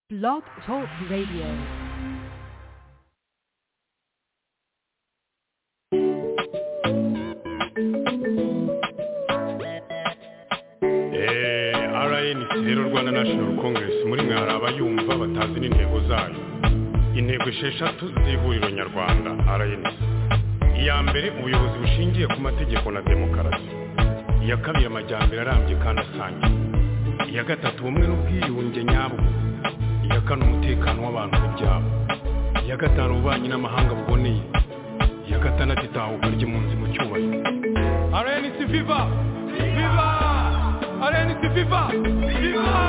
Blog Talk Radio. Eh, RNC rero Rwanda National Congress muri mwe hari abayumva batazi n'intego zayo intego esheshatu z'ihuriro nyarwanda RNC iya mbere ubuyobozi bushingiye ku mategeko na demokarasi iya kabiri amajyambere arambye kandi asangiye iya gatatu ubumwe n'ubwiyunge nyabwo iya kane umutekano w'abantu n'ibyabo iya gatanu ububanyi n'amahanga buboneye iya gatandatu itahuka ry'impunzi mu cyubahiro RNC Viva Viva RNC Viva Viva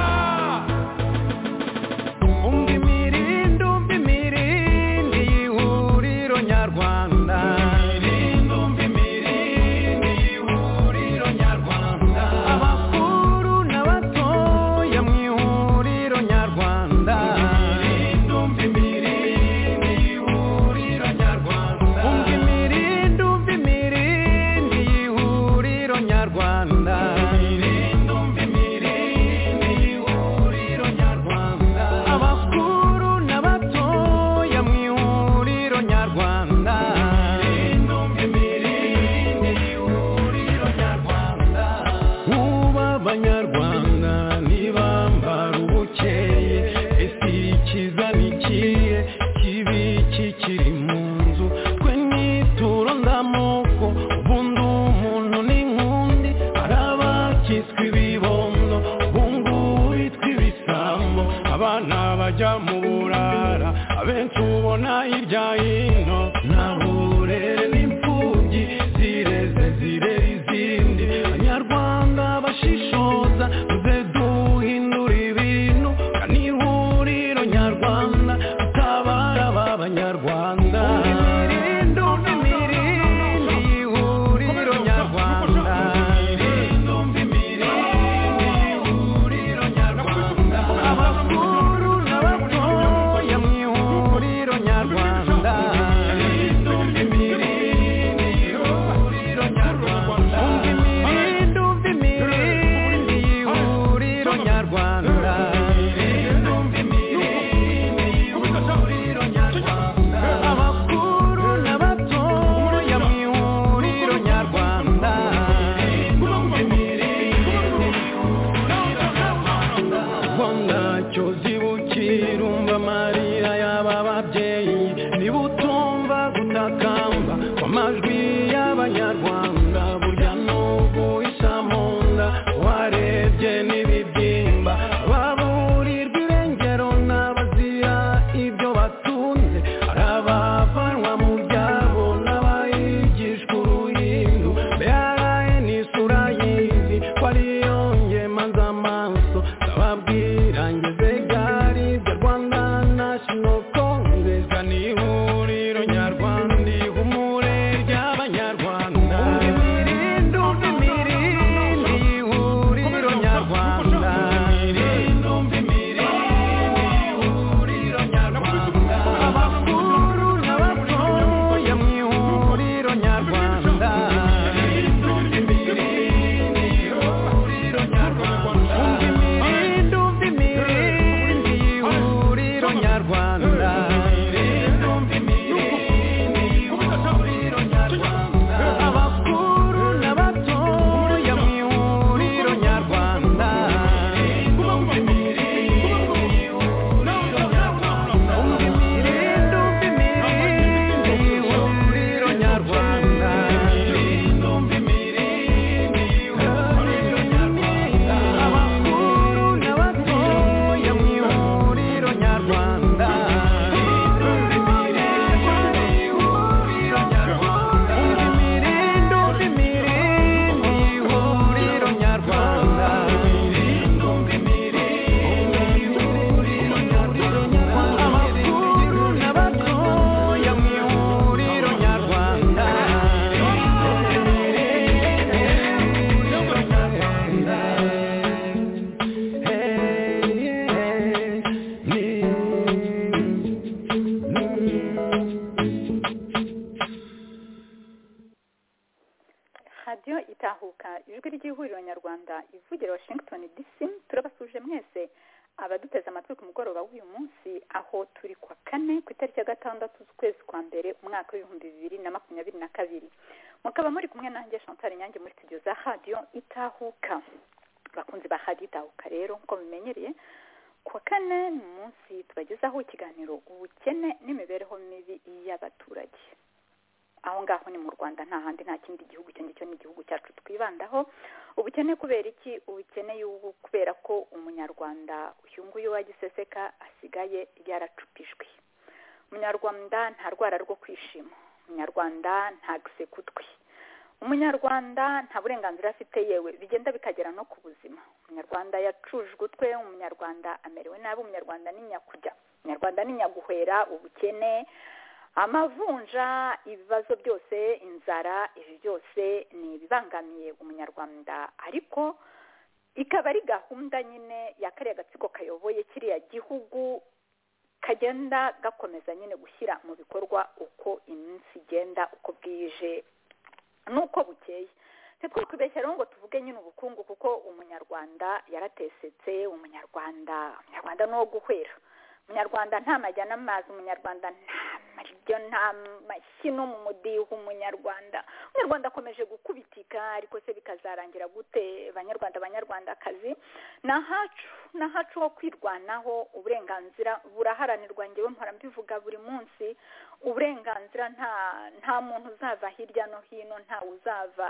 umva imirindi umva imirindi y'ihuriro nyarwanda abakuru n'abatoya mu ihuriro nyarwanda umva imirindi umva imirindi y'ihuriro nyarwanda abakuru n'abatoya mu ihuriro nyarwanda Muba abanyarwanda ntibambara ubukeye ese ikiza ni ikihe kibi kikiri mu nzu twe nituro ndamoko ubundi umuntu ni nk'undi hari abakiswe ibibondo ubungubu bitwa ibisambo abana bajya mu burara abenshi ubona hirya hino nta burere n'imfubyi zireze zirera izindi abanyarwanda bashishoza tuze duhindura ibintu kandi ihuriro nyarwanda tutabara ba banyarwanda imirindi umva imirindi y'ihuriro nyarwanda abakuru n'abatoya mu ihuriro nyarwanda umva imirindi umva imirindi y'ihuriro nyarwanda abakuru n'abatoya mu ihuriro nyarwanda rwanda cyozi bukirumva marira y'aba babyeyi niba utumva gutakamba kw'amajwi y'abanyarwanda burya n'ubu isa mu nda warebye n'ibibyimba baburirwa irengero n'abazira ibyo batunze hari abavanwa mu byabo n'abayigishwa uruhindu mbere ni isura y'izi ko ariyo ngemanza amaso ndababwira ngeze gari bya rwanda national congress ni ihuriro nyarwanda ihumure ry'abanyarwanda umva imirindi umva imirindi y'ihuriro nyarwanda abakuru n'abatoya mu ihuriro nyarwanda umva imirindi umva imirindi y'ihuriro nyarwanda abakuru n'abatoya mu ihuriro nyarwanda umva imirindi umva imirindi y'ihuriro nyarwanda abakuru n'abatoya mu ihuriro nyarwanda umva imirindi umva imirindi y'ihuriro nyarwanda abakuru n'abatoya mu ihuriro nyarwanda radiyo itahuka ijwi ry'ihuriro nyarwanda ivugira washington dc turabasuje mwese abaduteze amatwi ku mugoroba uyu munsi aho turi kwa kane ku itariki ya gatandatu z'ukwezi kwa mbere umwaka w'ibihumbi bibiri na makumyabiri na kabiri mukaba muri kumwe nanjye chantal nyange muri studio za radiyo itahuka abakunzi ba radiyo itahuka rero nk'uko mumenyereye kuwa kane ni umunsi tubagezaho ikiganiro ubukene n'imibereho mibi y'abaturage aho ngaho ni mu rwanda nta handi nta kindi gihugu icyo ngicyo ni igihugu cyacu twibandaho ubukene kubera iki ubukene y'ubu kubera ko umunyarwanda uyu nguyu wagiseseka asigaye yaracupijwe umunyarwanda nta rwara rwo kwishima umunyarwanda nta gusekutwi umunyarwanda nta burenganzira afite yewe bigenda bikagera no ku buzima umunyarwanda yacujwe utwe umunyarwanda amerewe nabi umunyarwanda ni nyakujya umunyarwanda ni nyaguhera ubukene amavunja ibibazo byose inzara ibi byose ni ibibangamiye umunyarwanda ariko ikaba ari gahunda nyine ya kariya gatsiko kayoboye kiriya gihugu kagenda gakomeza nyine gushyira mu bikorwa uko iminsi igenda uko bwije n'uko bukeye ntitwakubeshya rero ngo tuvuge nyine ubukungu kuko umunyarwanda yaratesetse umunyarwanda umunyarwanda ni uwo guhwera umunyarwanda nta majyana amazi umunyarwanda nta maribyo nta mashyino mu mudiho umunyarwanda umunyarwanda akomeje gukubitika ariko se bikazarangira gute banyarwanda banyarwandakazi ni ahacu ni ahacu ho kwirwanaho uburenganzira buraharanirwa ngewe mpora mbivuga buri munsi uburenganzira nta nta muntu uzava hirya no hino nta uzava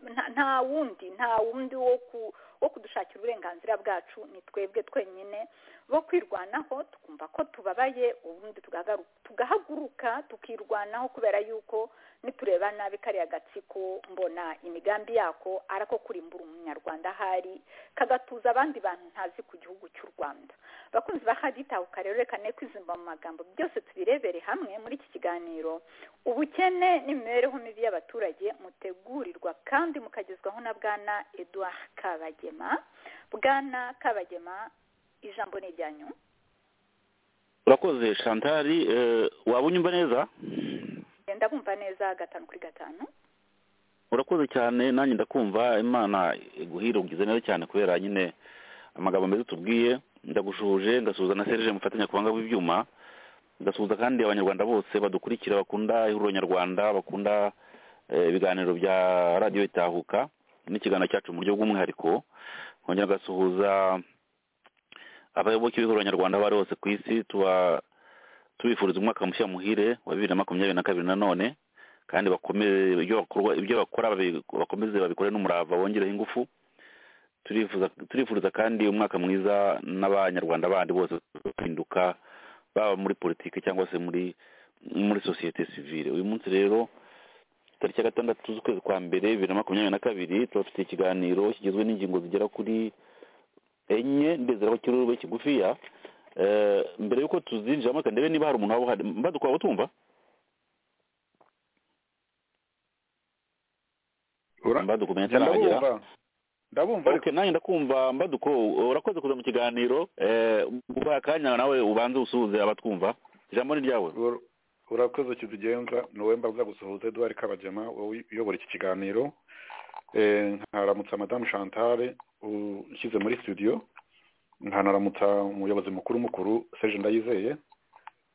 nta- nta wundi nta wundi wo ku wo kudushakira uburenganzira bwacu ni twebwe twenyine bo kwirwanaho tukumva ko tubabaye ubundi tugagaru- tugahaguruka tukirwanaho kubera yuko nitureba nabi kariya gatsiko mbona imigambi yako ari ako kurimbura umunyarwanda ahari kagatuza abandi bantu ntazi ku gihugu cy'u rwanda bakunzi ba haditahuka rero reka ne kwizimba mu magambo byose tubirebere hamwe muri iki kiganiro ubukene n'imibereho mibi y'abaturage mutegurirwa kandi mukagezwaho na bwana edouard kabagema bwana kabagema ijambo ni iryanyu urakoze shantari eh, waba unyumva neza genda bumva neza gatanu kuri gatanu urakoze cyane nanjye ndakumva imana iguhira ugize neza cyane kubera nyine amagambo meza tubwiye ndagushuhuje ngasuhuza na serije mufatanyakubanga w'ibyuma ndasuhuza kandi abanyarwanda bose badukurikira bakunda ihuriro nyarwanda bakunda eh, ibiganiro bya radiyo itahuka n'ikiganiro cyacu mu buryo bw'umwihariko nkongera ngasuhuza abayoboke b'ihuriro nyarwanda abo ari bose ku isi tuba tubifuriza umwaka mushya muhire wa bibiri na makumyabiri na kabiri nanone kandi bakomeze ibyo bakora ibyo bakora babi- bakomeze babikore n'umurava bongereho ingufu turifuza turifuriza kandi umwaka mwiza n'abanyarwanda bandi bose bahinduka baba muri politiki cyangwa se muri muri sosiyete sivile uyu munsi rero tariki ya gatandatu z'ukwezi kwa mbere bibiri na makumyabiri na kabiri turafite ikiganiro kigizwe n'ingingo zigera kuri enye ndezeraho kirurwe kigufiya Eh, mbere y'uko tuzinjiramo reka ndebe niba hari umuntu waba uhari mbadukwa utumva mbaduko umenye atarahagera ndabumva ndabumva ariko okay nanjye ndakumva mbaduko urakoze kuza mu kiganiro eh, ubaye akanya nawe ubanze usuhuze abatwumva ijambo ni ryawe ur- urakoze kizigenza niwe mbaza gusuhuza eduard kabagema wowe uyobora iki kiganiro Eh, nkaramutsa madamu chantale ushyize muri studio nkanaramutsa umuyobozi mukuru mukuru serge ndayizeye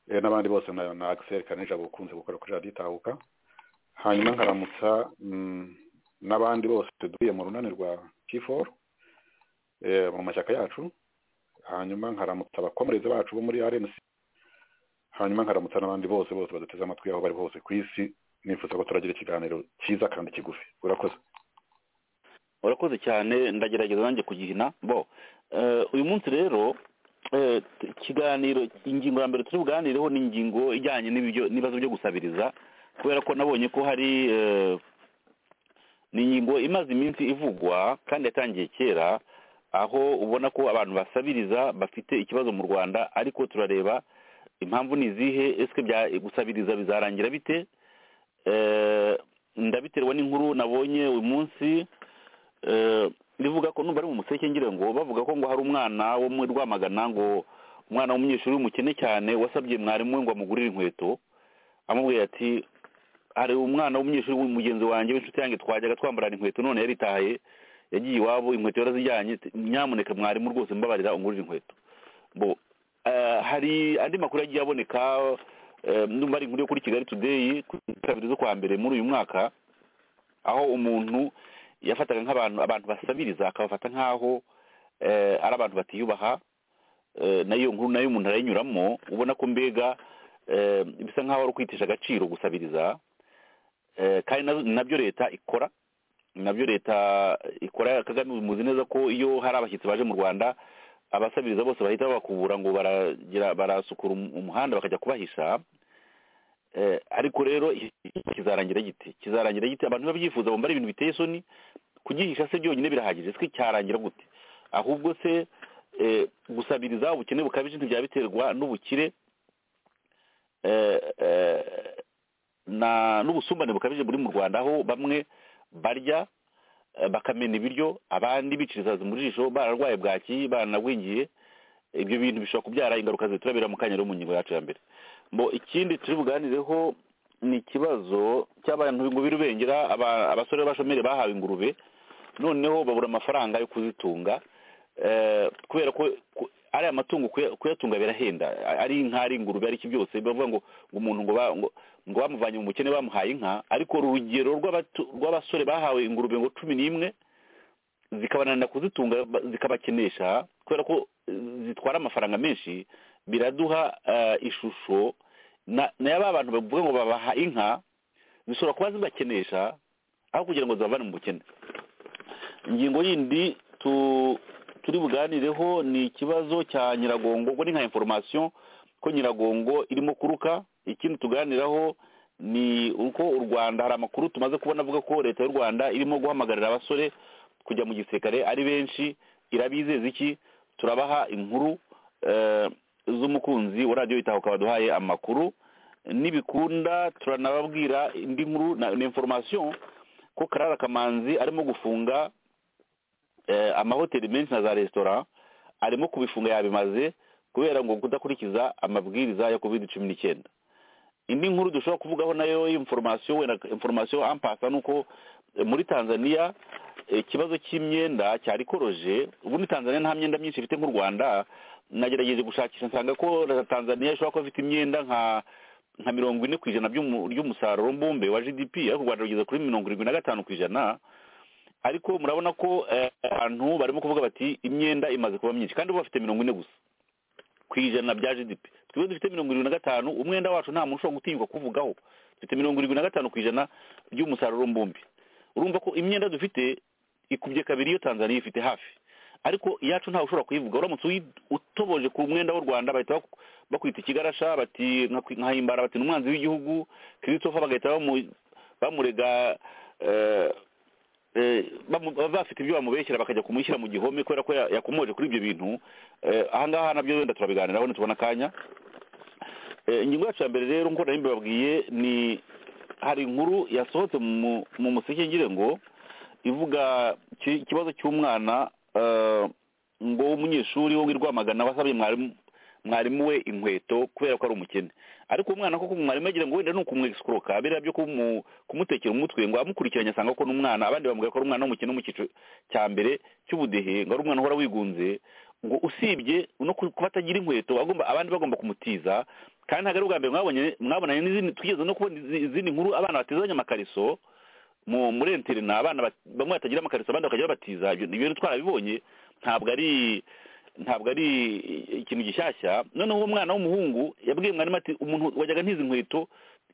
eh, n'abandi bose na na axel kaneja bukunze gukora kuri radiyo itahuka hanyuma nkaramutsa mm, n'abandi bose duhuye mu runani rwa p4 eh, mu mashyaka yacu hanyuma nkaramutsa abakomereza bacu bo muri rnc hanyuma nkaramutsa n'abandi bose bose baduteze amatwi aho bari hose ku isi nifuza ko turagira ikiganiro cyiza kandi kigufi urakoze urakoze cyane ndagerageza nanjye kugihina bo eh, uyu munsi rero eh, t- ikiganiro ingingo ya mbere turi buganireho ni ingingo ijyanye n'ibyo- n'ibibazo byo gusabiriza kubera ko nabonye ko hari eh, ni ingingo imaze iminsi ivugwa kandi yatangiye kera aho ubona ko abantu basabiriza bafite ikibazo mu rwanda ariko turareba impamvu ni izihe ese gusabiriza bizarangira bite Eh, ndabiterwa n'inkuru nabonye uyu munsi eh, rivuga ko numva ari mu museke ngira ngo bavuga ko ngo hari umwana wo muri rwamagana ngo umwana w'umunyeshuri w'umukene cyane wasabye mwarimu we ngo amugurire inkweto amubwira ati hari umwana w'umunyeshuri w'umugenzi wanjye w'inshuti yanjye twajyaga twambarana inkweto none yaritaye yagiye iwabo inkweto yarazijyanye t- nyamuneka mwarimu rwose mbabarira ungurire inkweto bo Eh, hari andi makuru yagiye aboneka eh, ndumva ari inkuru yo kuri kigali today ku itariki kabiri z'ukwa mbere muri uyu mwaka aho umuntu yafataga nk'abantu abantu basabiriza akabafata nk'aho eh, ari abantu batiyubaha eh, nayo nkuru nayo umuntu arayinyuramo ubona ko mbega eh, bisa nk'aho ari ukwitisha agaciro gusabiriza Eh, kandi na- nabyo leta ikora nabyo leta ikora kagame muzi neza ko iyo hari abashyitsi baje mu rwanda abasabiriza bose bahita babakubura ngo baragira barasukura um- umuhanda bakajya kubahisha Eh, ariko rero iki- kizarangira giti kizarangira giti abantu babyifuza bambara ibintu biteye isoni kugihisha se byonyine birahagije se cyarangira gute ahubwo se eh, gusabiriza ubukene bukabije ntibyaba biterwa n'ubukire eh, eh, na n'ubusumbane bukabije buri mu rwanda aho bamwe barya eh, bakamena ibiryo abandi bicirizaza mu jisho bararwaye bwaki baranagwingiye ibyo bintu bishobora kubyara ingaruka ziturabera mu kanya rero mu ngingo yacu ya mbere Bo, ikindi turi buganireho ni ikibazo cy'abantu ngo birubengera aba- abasore b'abashomeri bahawe ingurube noneho babura amafaranga yo kuzitunga eh, kubera ko ku- ariya matungo kuya- kuyatunga birahenda ari inka ari ingurube ari iki byose bavuga ngo ngo umuntu ngo ba- ngo- ngo bamuvanye mu bukene bamuhaye inka ariko urugero rw'abatu- rw'abasore bahawe ingurube ngo cumi n'imwe zikabananira kuzitunga ba- zikabakenesha kubera ko eh, zitwara amafaranga menshi biraduha eh, ishusho na na ya ba bantu bavuga ngo babaha inka zishobora kuba zibakenesha aho kugira ngo zibavane mu bukene ingingo yindi tu- turi buganireho ni ikibazo cya nyiragongo ubwo ni nka inforomasiyo ko nyiragongo irimo kuruka ikindi tuganiraho ni uko u rwanda hari amakuru tumaze kubona avuga ko leta y'u rwanda irimo guhamagarira abasore kujya mu gisirikare ari benshi irabizeza iki turabaha inkuru eh, z'umukunzi wa radiyo itaho ukaba duhaye amakuru nibikunda turanababwira indi nkuru na na information ko karara kamanzi arimo gufunga eh, amahoteli menshi na za resitora arimo kubifunga yabimaze kubera ngo kudakurikiza amabwiriza ya covid cumi n'icyenda indi nkuru dushobora kuvugaho nayo y'inforomasiyo wenda inforomasiyo ampasa ni uko eh, muri tanzania eh, ikibazo cy'imyenda cyari koroje ubundi tanzania nta myenda myinshi ifite nk'u rwanda nagerageje gushakisha nsanga ko na tanzania ishobora kuba ifite imyenda nka nka mirongo ine ku ijana by'umu- ry'umusaruro mbumbe wa gdp ariko u rwanda rugeze kuri mirongo irindwi na gatanu ku ijana ariko murabona ko eh, abantu barimo kuvuga bati imyenda imaze kuba myinshi kandi bo bafite mirongo ine gusa ku ijana bya gdp twebwe dufite mirongo irindwi na gatanu umwenda wacu nta muntu ushobora gutinyuka kuvugaho dufite mirongo irindwi na gatanu ku ijana by'umusaruro mbumbe urumva ko imyenda dufite ikubye kabiri iyo tanzaniya ifite hafi ariko iyacu ntawe ushobora kuyivuga uramutse uyi- utoboje ku mwenda w'u rwanda bahita baku- bakwita ikigarasha bati "Nkakwi- nkahimbara bati n'umwanzi w'igihugu christopher bagahita bamu- bamurega eh, eh, bamu- baba bafite ibyo bamubeshyera bakajya kumushyira mu gihome kubera ko ya- yakomoje kuri ibyo bintu Eh, ahangaha nabyo wenda turabiganiraho nitubona akanya Eh, ingingo yacu ya mbere rero nk'uko nari mbibabwiye ni hari inkuru yasohotse mu mu museke ngire ngo ivuga ki- ikibazo cy'umwana eh, ngo w'umunyeshuri wo w'i rwamagana wasabye mwarimu mwarimu we inkweto kubera ko ari umukene ariko uwo mwana koko mwarimu yagira ngo wenda ni ukumwegisikuroka biriya byo kumu- kumutekera umutwe ngo amukurikiranye asanga ko n'umwana abandi bamubwira ko ari umwana w'umukene wo mu cyiciro cya mbere cy'ubudehe ngo ari umwana uhora wigunze ngo usibye no ku- kuba atagira inkweto agomba abandi bagomba kumutiza kandi ntabwo ari ubwa mbere mwabonye mwabonanye n'izindi twigeze no kubona izi- izindi nkuru abana batizanye amakariso mu muri interina abana bat- bamwe batagira amakariso abandi bakagira batiza ibyo ibyo twarabibonye ntabwo ari ntabwo ari ikintu gishyashya noneho uwo mwana w'umuhungu yabwiye mwarimu ati umuntu wajyaga ntizi nkweto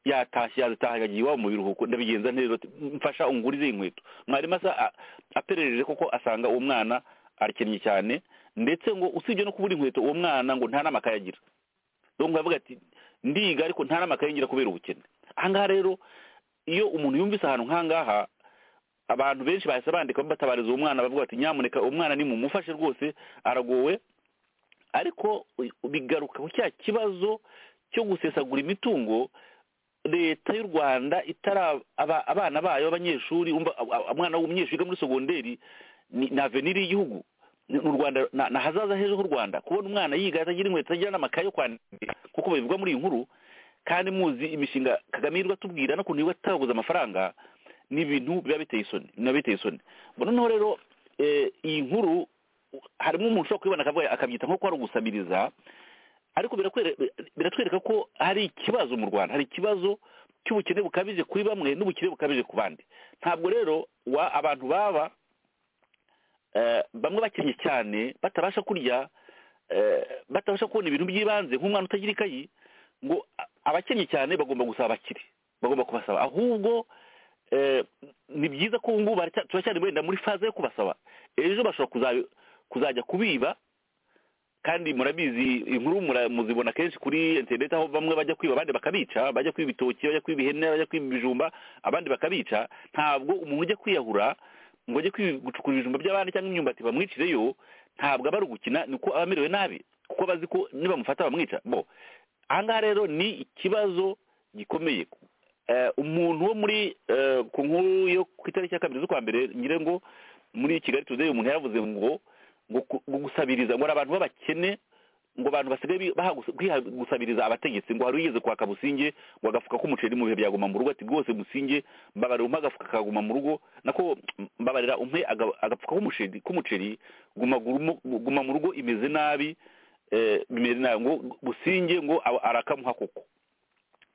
yatashye yazitahaga agiye iwabo mu biruhuko ndabigenza neza ati mfasha ungurize iyi nkweto mwarimu asa a- aperereje koko asanga uwo mwana arakennye cyane ndetse ngo usibye no kubura inkweto uwo mwana ngo nta n'amakaye agira donc avuga ati ndiga ariko nta n'amakaye ngira kubera ubukene ahangaha rero iyo umuntu yumvise ahantu nk'ahangaha abantu benshi bahise bandika batabariza uwo mwana bavuga bati nyamuneka umwana ni mumufashe rwose aragowe ariko u- bigaruka ku cya kibazo cyo gusesagura imitungo leta y'u rwanda itara aba- abana bayo b'abanyeshuri umva a- a- umwana w'umunyeshuri wiga muri segonderi ni ni aveniri y'igihugu ni ni u rwanda na- ni ahazaza heza h'u rwanda kubona umwana yiga atagira inkweto atagira n'amakaye yo kwandika kuko babivuga muri iyi nkuru kandi muzi imishinga kagame yirirwa atubwira n'ukuntu yirirwa ataguze amafaranga ni ibintu biba biteye isoni biba biteye isoni Ubwo noneho rero eh, iyi nkuru harimo umuntu ushobora kuyibona akavuga akabyita nko ko ari ugusabiriza ariko birakwere- biratwereka ko hari ikibazo mu rwanda hari ikibazo cy'ubukene bukabije kuri bamwe n'ubukene bukabije ku bandi ntabwo rero wa- abantu baba eh, bamwe bakennye cyane batabasha kurya eh, batabasha kubona ibintu by'ibanze nk'umwana utagira ikayi ngo a- abakennye cyane bagomba gusaba abakire bagomba kubasaba ahubwo eh, ni byiza ko ubu ngubu baracya- turacyari wenda muri faze yo kubasaba ejo bashobora kuza- kuzajya kubiba kandi murabizi inkuru mura- muzibona kenshi kuri interineti aho bamwe bajya kwiba abandi bakabica bajya kwiba ibitoki bajya kwiba ihene bajya kwiba ibijumba abandi bakabica ntabwo umuntu ujya kwiyahura ngo ajye kwi- gucukura ibijumba by'abandi cyangwa imyumbati bamwicireyo ntabwo aba ari ugukina ni uko aba amerewe nabi kuko bazi ko nibamufata bamwica bo ahangaha rero ni ikibazo gikomeye Eh, umuntu wo muri eh, ku nkuru yo ku itariki ya kabiri z'ukwa mbere ngira ngo muri kigali today umuntu yaravuze ngo ngo ku- ngo gusabiriza ngo hari abantu b'abakene ngo abantu basigaye bi- baha gusa- kwiha gusabiriza abategetsi ngo hari ugeze kwaka businge ngo agafuka k'umuceri mu bihe byaguma mu rugo ati rwose businge mbabarira umpe agafuka kaguma mu rugo nako mbabarira umpe aga- agafuka k'umuceri k'umuceri guma gurumo- guma mu rugo imeze nabi eh, bimeze nabi ngo businge ngo a- arakamuha koko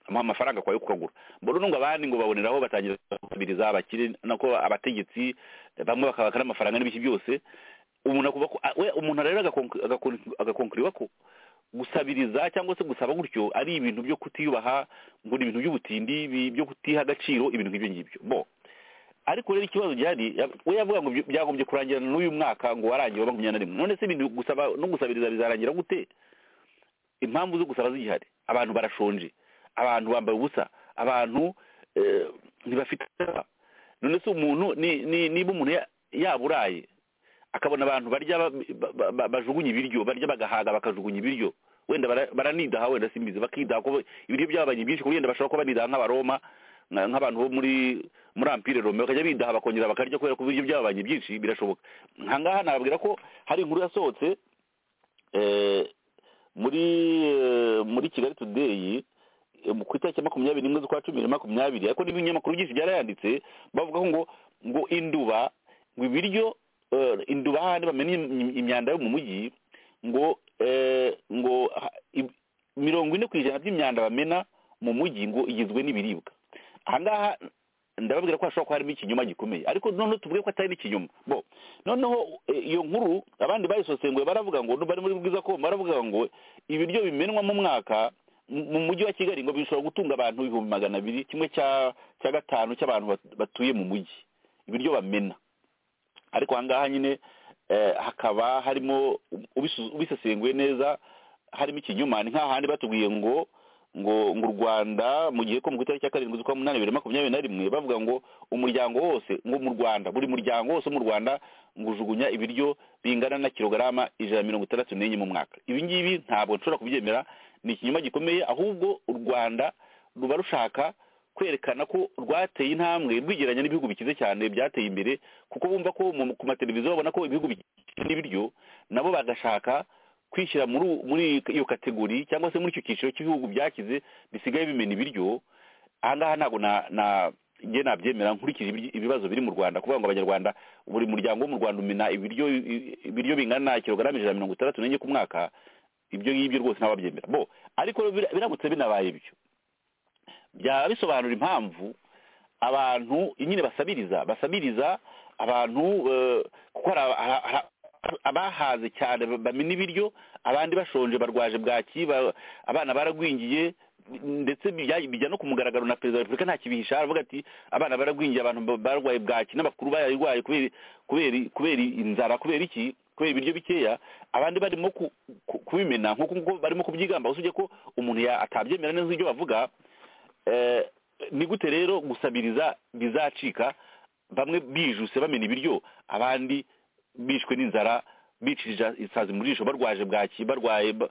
amuha amafaranga kwayo kukagura mbona nubwo abandi ngo baboneraho batangira gusabiriza abakire nako abategetsi bamwe bakabaka n'amafaranga n'ibiki byose umuntu akuba ko a- we umuntu rero agakonk- agakonk- agakonkuriwa ko gusabiriza cyangwa se gusaba gutyo ari ibintu byo kutiyubaha ngo ni ibintu by'ubutindi bi- byo kutiha agaciro ibintu nk'ibyo ngibyo bo ariko rero ikibazo gihari ya- we yavuga ngo byo- byagombye kurangira n'uyu mwaka ngo warangiye wa makumyabiri na rimwe none se ibintu gusaba no gusabiriza bizarangira gute impamvu zo gusaba zigihari abantu barashonje abantu bambaye ubusa abantu eh, ntibafite none se umuntu ni- ni- niba umuntu ya- yaburaye akabona abantu barya ba- ba- ba- bajugunya ibiryo barya bagahaga bakajugunya ibiryo wenda bara- baranidaha wenda simbizi bakidaha ko ibiryo byabanye byinshi kuko wenda bashobora kuba banidaha nk'abaroma nka- nk'abantu bo muri muri ampire rome bakajya bidaha bakongera bakarya kubera ko ibiryo byabanye byinshi birashoboka nkangaha nababwira ko hari inkuru yasohotse eh, muri eh, muri kigali today eh, mu- ku itariki ya makumyabiri n'imwe z'ukwa cumi na makumyabiri ariko n'ibinyamakuru byinshi byarayanditse bavuga ngo ngo induba ngo ibiryo eh, induba hahandi bamena im- imyanda yo mu mujyi ngo eh, ngo ha- i- mirongo ine ku ijana by'imyanda bamena mu mujyi ngo igizwe n'ibiribwa ahangaha ndababwira ko hashobora kuba harimo ikinyoma gikomeye ariko noneho tuvuge ko atari n'ikinyoma bo noneho eh, iyo nkuru abandi bayisosenguye baravuga ngo bari muri bwiza ko baravuga ngo ibiryo bimenwa mu mwaka mu- mu mujyi wa kigali ngo bishobora gutunga abantu ibihumbi magana abiri kimwe cya cya gatanu cy'abantu bat- batuye mu mujyi ibiryo bamena ariko ahangaha nyine eh, hakaba harimo ubisu- ubisesenguye neza harimo ikinyuma ni nk'ahandi batubwiye ngo ngo ngo u rwanda mu gihe ko mu itariki ya karindwi z'ukwa munani bibiri na makumyabiri na rimwe bavuga ngo umuryango wose ngo mu rwanda buri muryango wose wo mu rwanda ngo ujugunya ibiryo bingana na kilogarama ijana na mirongo itandatu n'enye mu mwaka ibi ngibi ntabwo nshobora kubyemera ni ikinyoma gikomeye ahubwo u rwanda ruba rushaka kwerekana ko rwateye intambwe rwigeranya n'ibihugu bikize cyane byateye imbere kuko bumva ko mu- ku mateleviziyo babona ko ibihugu bikina ibiryo nabo bagashaka kwishyira muri u- muri iyo kategori cyangwa se muri icyo cyiciro cy'ibihugu byakize bisigaye bimena ibiryo ahangaha ntabwo na na njye nabyemera nkurikije ibiryo- ibibazo biri mu rwanda kuvuga ngo abanyarwanda buri muryango wo mu rwanda umena ibiryo i- ibiryo bingana kilogarama ijana na mirongo itandatu n'enye ku mwaka ibyo ngibyo rwose ntababyemera bo ariko bira- biramutse binabaye ibyo byaba bisobanura impamvu abantu nyine basabiriza basabiriza abantu eh, kuko hari aba- hari- hari abahaze cyane bamena ibiryo abandi bashonje barwaje bwaki ba- abana baragwingiye ndetse bijya bijya no ku mugaragaro na perezida wa repubulika nta kibihisha aravuga ati abana baragwingiye abantu ba- barwaye bwaki n'abakuru bayarwaye kubera kubera kubera inzara kubera iki kubera ibiryo bikeya abandi barimo ku- ku- kubimena nk'uko nguko barimo kubyigamba usibye ko umuntu ya- atabyemera neza ibyo bavuga Eh, ni gute rero gusabiriza bizacika bamwe bijuse bamena ibiryo abandi bishwe n'inzara bicirije isazi mu jisho barwaje bwaki barwaye ba-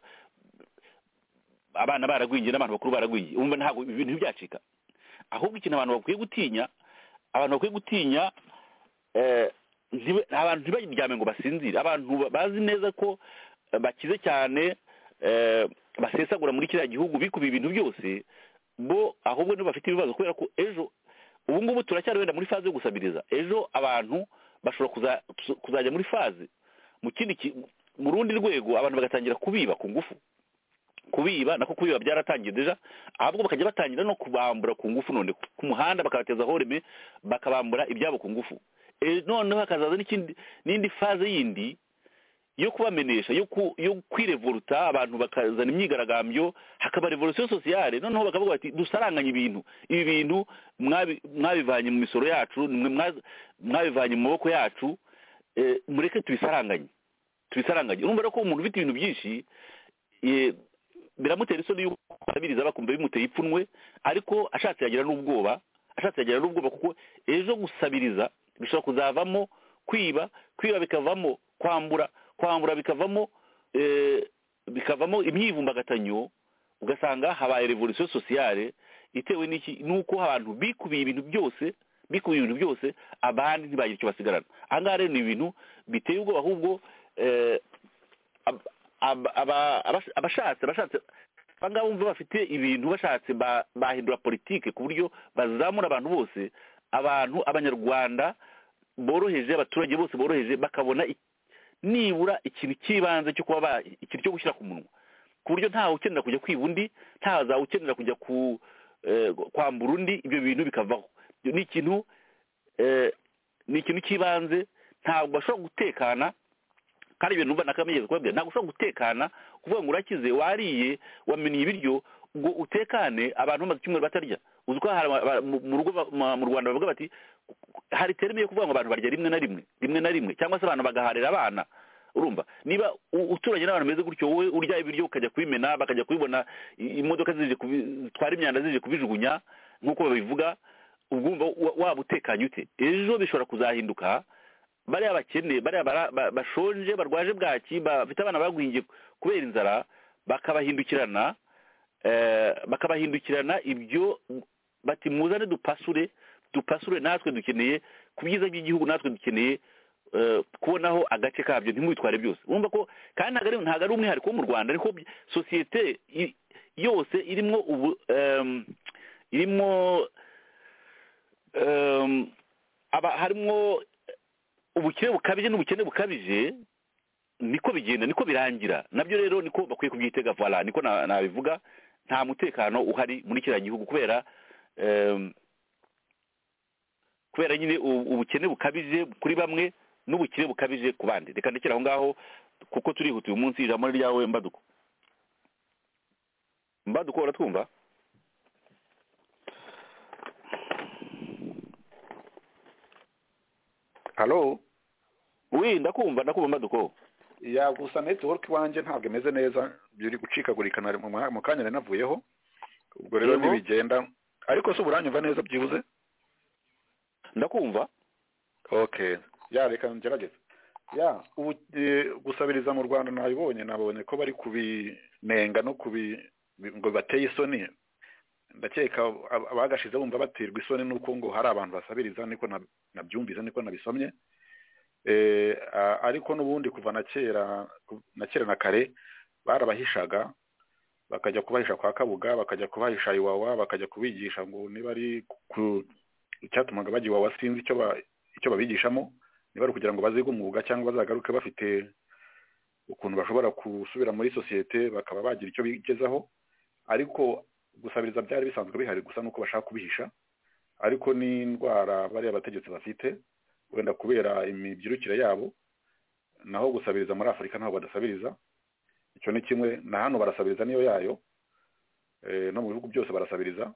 abana baragwingiye n'abantu bakuru baragwingiye umva ntabwo ibi bintu byacika ahubwo ikintu abantu bakwiye gutinya abantu bakwiye gutinya eh, ntibe- abantu ntibaryame ngo basinzire abantu ba- bazi neza ko eh, bakize cyane eh, basesagura muri kiriya gihugu bikubiye ibintu byose bo ahubwo nibo bafite ibibazo kubera ko ejo ubu ngubu turacyari wenda muri faze yo gusabiriza ejo abantu bashobora kuza- kuzajya muri faze mu kindi ki- mu rundi rwego abantu bagatangira kubiba ku ngufu kubiba nako kubiba byaratangiye deja ahubwo bakajya batangira no kubambura ku ngufu none ku muhanda bakabateza horeme bakabambura ibyabo ku ngufu Eh, noneho hakazaza n'ikindi n'indi faze yindi yo kubamenesha yo ku- yo kwirevoluta abantu bakazana imyigaragambyo hakaba revolution sociale noneho bakavuga bati dusaranganye ibintu ibi bintu mwabi- mwabivanye mu misoro yacu mwe mwa- mwabivanye mu maboko yacu eh, mureke tubisaranganye tubisaranganye urumva rero ko umuntu ufite ibintu byinshi eh, biramutera isoni yuko abiriza bakumva bimuteye ipfunwe ariko ashatse yagira n'ubwoba ashatse yagira n'ubwoba kuko ejo gusabiriza bishobora kuzavamo kwiba kwiba bikavamo kwambura kwambura bikavamo eh, bikavamo imyivumbagatanyo ugasanga habaye revolution sociale itewe n'iki nuko abantu bikubiye ibintu byose bikubiye ibintu byose abandi ntibagira icyo basigarana aha ngaha rero ni ibintu biteye ubwoba ahubwo eh, ab- ab- aba- abas- abashatse abashatse abangaba bumva bafite ibintu bashatse ba- bahindura politike ku buryo bazamura abantu bose abantu abanyarwanda boroheje abaturage bose boroheje bakabona i- nibura ikintu cy'ibanze cyo kuba ba- ikintu cyo gushyira ku munwa ku buryo ntawe ukenera kujya kwiba undi ntazawe ukenera kujya ku eh, kwambura undi ibyo bintu bikavaho Ibyo ni ikintu eh, ni ikintu cy'ibanze ntabwo bashobora gutekana kandi ibintu numva nakamigeze kubabwira ntabwo ushobora gutekana kuvuga ngo urakize wariye wameniye ibiryo ngo utekane abantu bamaze icyumweru batarya uzi ko hari aba- aba- mu- mu rugo ba- ma- mu rwanda bavuga bati hari terime yo kuvuga ngo abantu barya rimwe na rimwe rimwe na rimwe cyangwa se abantu bagaharira abana urumva niba u- uturanye n'abantu bameze gutyo wowe urya ibiryo ukajya kubimena bakajya kubibona i- imodoka zije kubi- zitwara imyanda zije kubijugunya nk'uko babivuga ubwo wumva wa- waba utekanye ute ejo bishobora kuzahinduka bariya bakene bariya bara- ba- bashonje barwaje bwaki bafite abana bagwingiye kubera inzara bakabahindukirana eh, bakabahindukirana ibyo bati muzane dupasure dupasure natwe dukeneye ku byiza by'igihugu natwe dukeneye eh, kubonaho agace kabyo ntimwitware byose wumva ko kandi ntabwo ari- ntabwo ari umwihariko wo mu rwanda ariko by- sosiyete i- yose irimwo ubu em, irimo em, aba- harimo ubukene bukabije n'ubukene bukabije niko bigenda niko birangira nabyo rero niko bakwiye kubyitega voila niko na- nabivuga nta mutekano uhari muri kiriya gihugu kubera em, kubera nyine u- ubukene bukabije kuri bamwe n'ubukene bukabije ku bandi reka ndekere aho ngaho kuko turihuta uyu munsi ijambo ni ryawe mbaduko mbaduko uratwumva halo wi ndakumva ndakumva mbaduko ya gusa netiwork iwanjye ntabwo imeze neza biri gucikagurika na- mu ma- mu kanya nari navuyeho ubwo rero Yego. ntibigenda ariko se uburanyumva neza byibuze ndakumva okay ya reka ngerageze ya ubu eh, gusabiriza mu rwanda nabibonye nabonye ko bari kubinenga no kubi bi- ngo bateye isoni ndakeka ab- abagashize bumva baterwa isoni nuko ngo hari abantu basabiriza niko nab- nabyumvise niko nabisomye eh, a- ariko n'ubundi kuva na kera ku- na kera na kare barabahishaga bakajya kubahisha kwa kabuga bakajya kubahisha iwawa bakajya kubigisha ngo niba ari ku icyatumaga bajya iwawa sinzi icyo ba icyo babigishamo niba ari ukugira ngo bazige umwuga cyangwa bazagaruke bafite ukuntu bashobora gusubira muri sosiyete bakaba bagira icyo bigezaho ariko gusabiriza byari bisanzwe bihari gusa nuko bashaka kubihisha ariko n'indwara bariya bategetsi bafite wenda kubera imibyirukire yabo naho gusabiriza muri afurika ntabwo badasabiriza icyo ni kimwe na hano barasabiriza niyo yayo Eh, no mu bihugu byose barasabiriza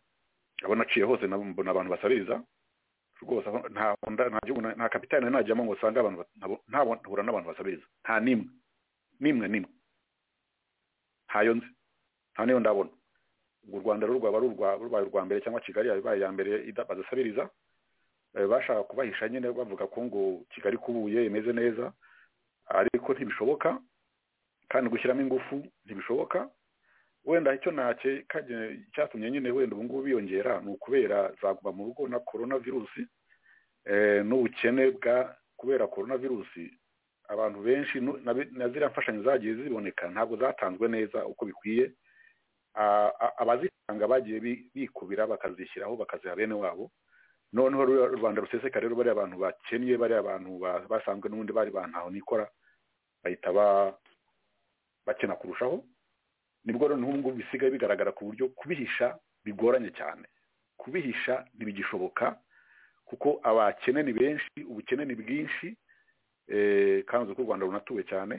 abo naciye hose nabo mbona abantu basabiriza rwose aho nta nda- nta gihugu na- nta kapitali nari najyamo ngo usange abantu bat- ntabo- ntabo- ntahura n'abantu basabiriza nta n'imwe n'imwe n'imwe ntayo nzi nta niyo ndabona ubwo u rwanda rero rwaba ari urwa- rubaye urwa mbere cyangwa kigali yabaye iya mbere ida- badasabiriza Eh, bashaka kubahisha nyine bavuga ko ngo kigali kubuye imeze neza ariko ntibishoboka kandi gushyiramo ingufu ntibishoboka wenda icyo nake cyatumye nyine wenda ubu ngubu biyongera ni ukubera zaguma mu rugo na korona virusi eh, n'ubukene bwa kubera korona virusi abantu benshi nu- na bi- na ziriya mfashanyo zagiye ziboneka ntabwo zatanzwe neza uko bikwiye A- a- abazitanga bagiye bi- bikubira bakazishyiraho bakaziha bene wabo noneho ruriya rubanda ruseseka rero bariya abantu bakennye bariya abantu ba- basanzwe n'ubundi bari bantaho nikora bahita ba- bakena kurushaho nibwo rero n'ubu ngubu bisigaye bigaragara ku buryo kubihisha bigoranye cyane kubihisha ntibigishoboka kuko abakene ni benshi ubukene ni bwinshi eh, kandi uzi ko u rwanda runatuwe cyane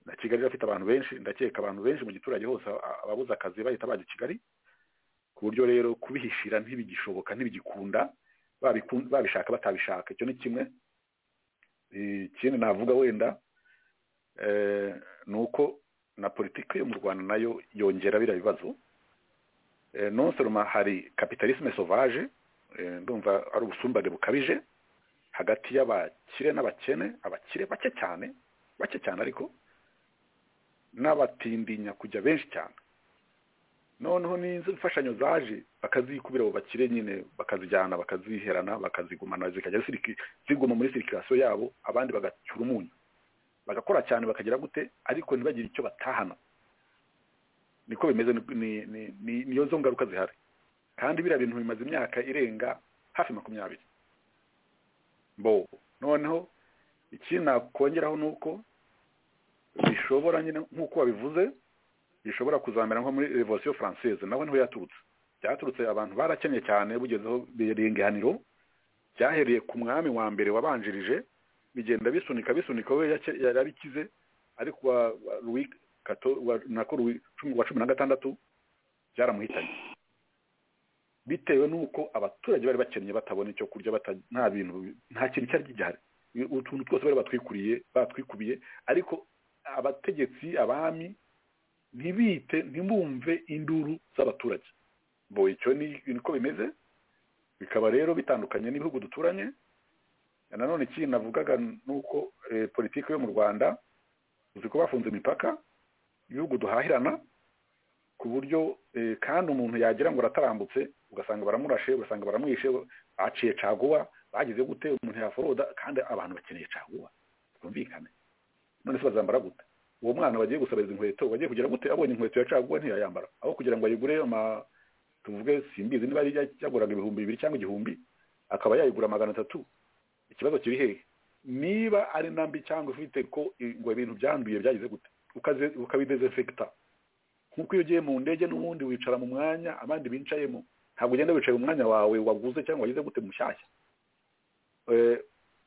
na kigali irafite abantu benshi ndakeka abantu benshi mu giturage hose a- ababuze akazi bahita bajya i kigali ku buryo rero kubihishira ntibigishoboka ntibigikunda babikun- babishaka batabishaka icyo ni kimwe Eh, ikindi navuga wenda eh, ni uko na politiki yo mu rwanda nayo yongera biriya bibazo Eh, non seulement hari capitalisme sauvage eh, ndumva ari ubusumbane bukabije hagati y'abakire n'abakene abakire bake cyane bake cyane ariko n'abatindinya kujya benshi cyane noneho n'inzu imfashanyo zaje bakazikubira abo bakire nyine bakazijyana bakaziherana bakazigumana zikajya ziriki- ziguma muri sirikirasiyo yabo abandi bagacyura umunyu bagakora cyane bakagira gute ariko ntibagire icyo batahana niko bimeze ni- ni- ni- ni- niyo zo ngaruka zihari kandi biriya bintu bimaze imyaka irenga hafi makumyabiri bo noneho ikindi nakongeraho ni uko bishobora nyine nk'uko wabivuze bishobora kuzamera nko muri revolution française naho niho yaturutse byaturutse abantu barakenye cyane bugezeho birenga ihaniro byahereye ku mwami wa mbere wabanjirije bigenda bisunika bisunika we yake- yarabikize ariko wa wa Louis Kato- wa- nako Louis cumi- wa cumi na gatandatu byaramuhitanye bitewe n'uko abaturage bari bakennye batabona icyo kurya bata- nta bintu nta kintu cyari gihari utuntu twose bari batwikuriye batwikubiye ariko abategetsi abami ntibite ntibumve induru z'abaturage bo icyo ni niko bimeze bikaba rero bitandukanye n'ibihugu duturanye nanone ikindi navugaga ni uko eh, politiki yo mu rwanda uzi ko bafunze imipaka ibihugu duhahirana ku buryo eh, kandi umuntu yagira ngo aratambutse ugasanga baramurashe ugasanga baramwishe baciye caguwa bagize gute umuntu yaforoda kandi abantu bakeneye caguwa byumvikane none se bazambara gute uwo mwana bagiye gusaba izi inkweto bagiye kugira gute abonye inkweto ya caguwa ntiyayambara aho kugira ngo ayigure ama tuvuge simbizi niba yari yaguraga ibihumbi bibiri cyangwa igihumbi akaba yayigura magana atatu ikibazo kiri hehe niba ari nambi cyangwa ufite ko i- ngo ibintu byanduye byagize gute ukaze ukabidezinfekita nkuko iyo ugiye mu ndege n'ubundi wicara mu mwanya abandi bicayemo ntabwo ugenda wicaye mu mwanya wawe waguze cyangwa wagize gute mushyashya Eh,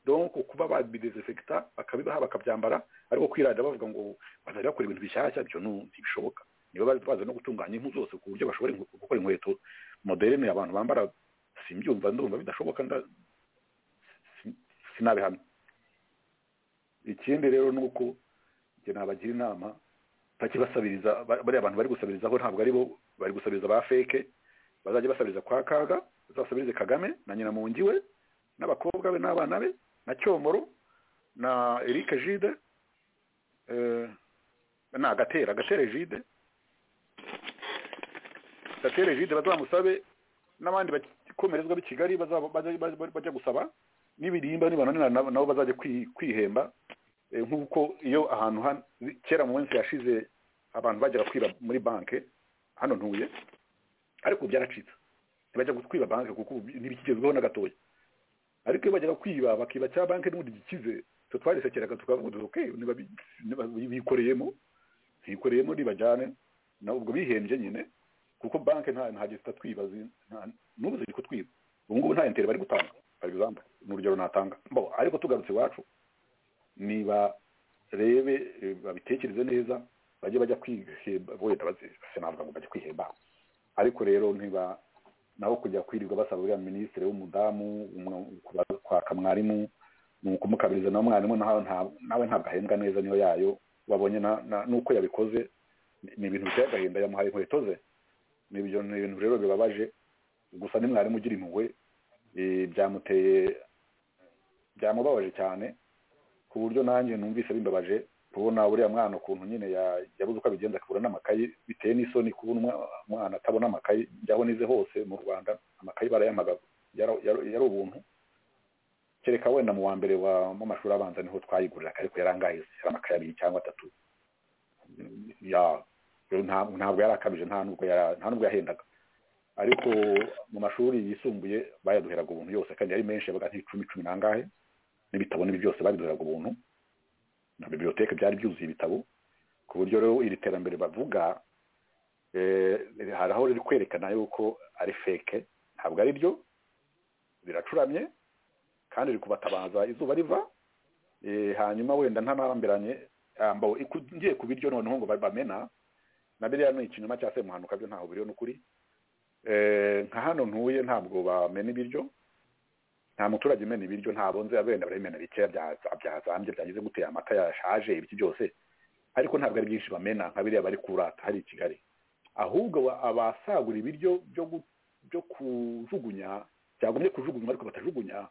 donc kuba babidezinfekita bakabibaha bakabyambara ariko kwirada bavuga ngo bazajya bakora ibintu bishyashya byo nu- ntibishoboka niba bari bazi no gutunganya impu zose ku buryo bashobora inkwe- gukora inkweto moderne abantu bambara simbyumva ndumva bidashoboka nda si- sinabihamya ikindi rero ni uko njye nabagira inama bajye basabiriza ba- bariya bantu bari gusabirizaho ntabwo ari bo bari gusabiriza ba feke bazajya basabiriza kwa kaga bazasabirize kagame na nyina mungi we n'abakobwa be n'abana be na cyomoro na Eric Gide eh na gatera gatera Gide gatera Gide bazamusabe n'abandi bakomerezwa b'i Kigali bazaba bajya- bajya bajya gusaba n'ibirimba nibananira nabo nabo bazajya kwi- kwihemba eh, nk'uko iyo ahantu han- kera mu minsi yashize abantu bajyaga kwiba muri banke hano ntuye ariko ubu byaracitse ntibajya kwiba banke kuko ubu ntibikigezweho na gatoya ariko iyo bajyaga kwiba bakiba cya banki n'ubundi gikize twe twarisekeraga tukavuga tuti okay niba bi- niba bi- bikoreyemo bikoreyemo nibajyane na ubwo bihembye nyine kuko banki nta nta gihe zitatwiba zi- nta- n'ubu ziri kutwiba ubu ngubu nta interi bari gutanga for example ni urugero natanga bo ariko tugarutse iwacu niba rebe eh, babitekereze neza bajye bajya kwihemba wenda bazi- sinavuga ngo bajye kwihemba ariko rero niba naho kujya kwirirwa basaba uriya minisitiri w'umudamu umwe- kuba- kwaka mwarimu ni ukumukabiriza na mwarimu naho nta- nawe ntabwo ahembwa neza niyo yayo wabonye na- na- n'uko yabikoze ni- ni ibintu biteye agahinda yamuhaye inkweto ze ni ibyo- ni ibintu rero bibabaje gusa ni mwarimu ugira impuhwe eh, byamuteye byamubabaje cyane ku buryo nanjye numvise bimbabaje kubona uriya mwana ukuntu nyine ya- yabuze uko abigenza akabura n'amakayi bitewe n'isoni kubona umwa- umwana atabona amakayi njyaho nize hose mu rwanda amakayi barayamagaza Yara- yara- yari ubuntu kereka wenda mu wa mbere wa mu mashuri abanza niho twayigurira ariko yarangaye yari amakaye abiri cyangwa atatu ya rero nta- ntabwo yari akabije nta nubwo yara- nta nubwo yahendaga ariko mu mashuri yisumbuye bayaduheraga ubuntu yose kandi yari menshi yabaga nk'icumi cumi n'angahe n'ibitabo n'ibi byose babiduheraga ubuntu na biblioteke byari byuzuye ibitabo ku buryo rero iri terambere bavuga eh, hari aho riri kwerekana yuko ari feke ntabwo ari ryo riracuramye kandi riri kubatabaza izuba riva eh, hanyuma wenda ntanarambiranye ambawe ngiye ku biryo noneho ngo bamena na biriya ni ikinyoma cya semuhanuka byo ntaho biriho n'ukuri Eh, nka hano ntuye ntabwo bamena ibiryo nta muturage umena ibiryo nta bonze abenda barabimena bikeya bya- byazambye byagize gutera amata yashaje ibiki byose ariko ntabwo ari byinshi bamena nka biriya bari kurata hari i kigali ahubwo wa- abasagura ibiryo byo gu- byo kujugunya byagombye kujugunywa ariko batajugunya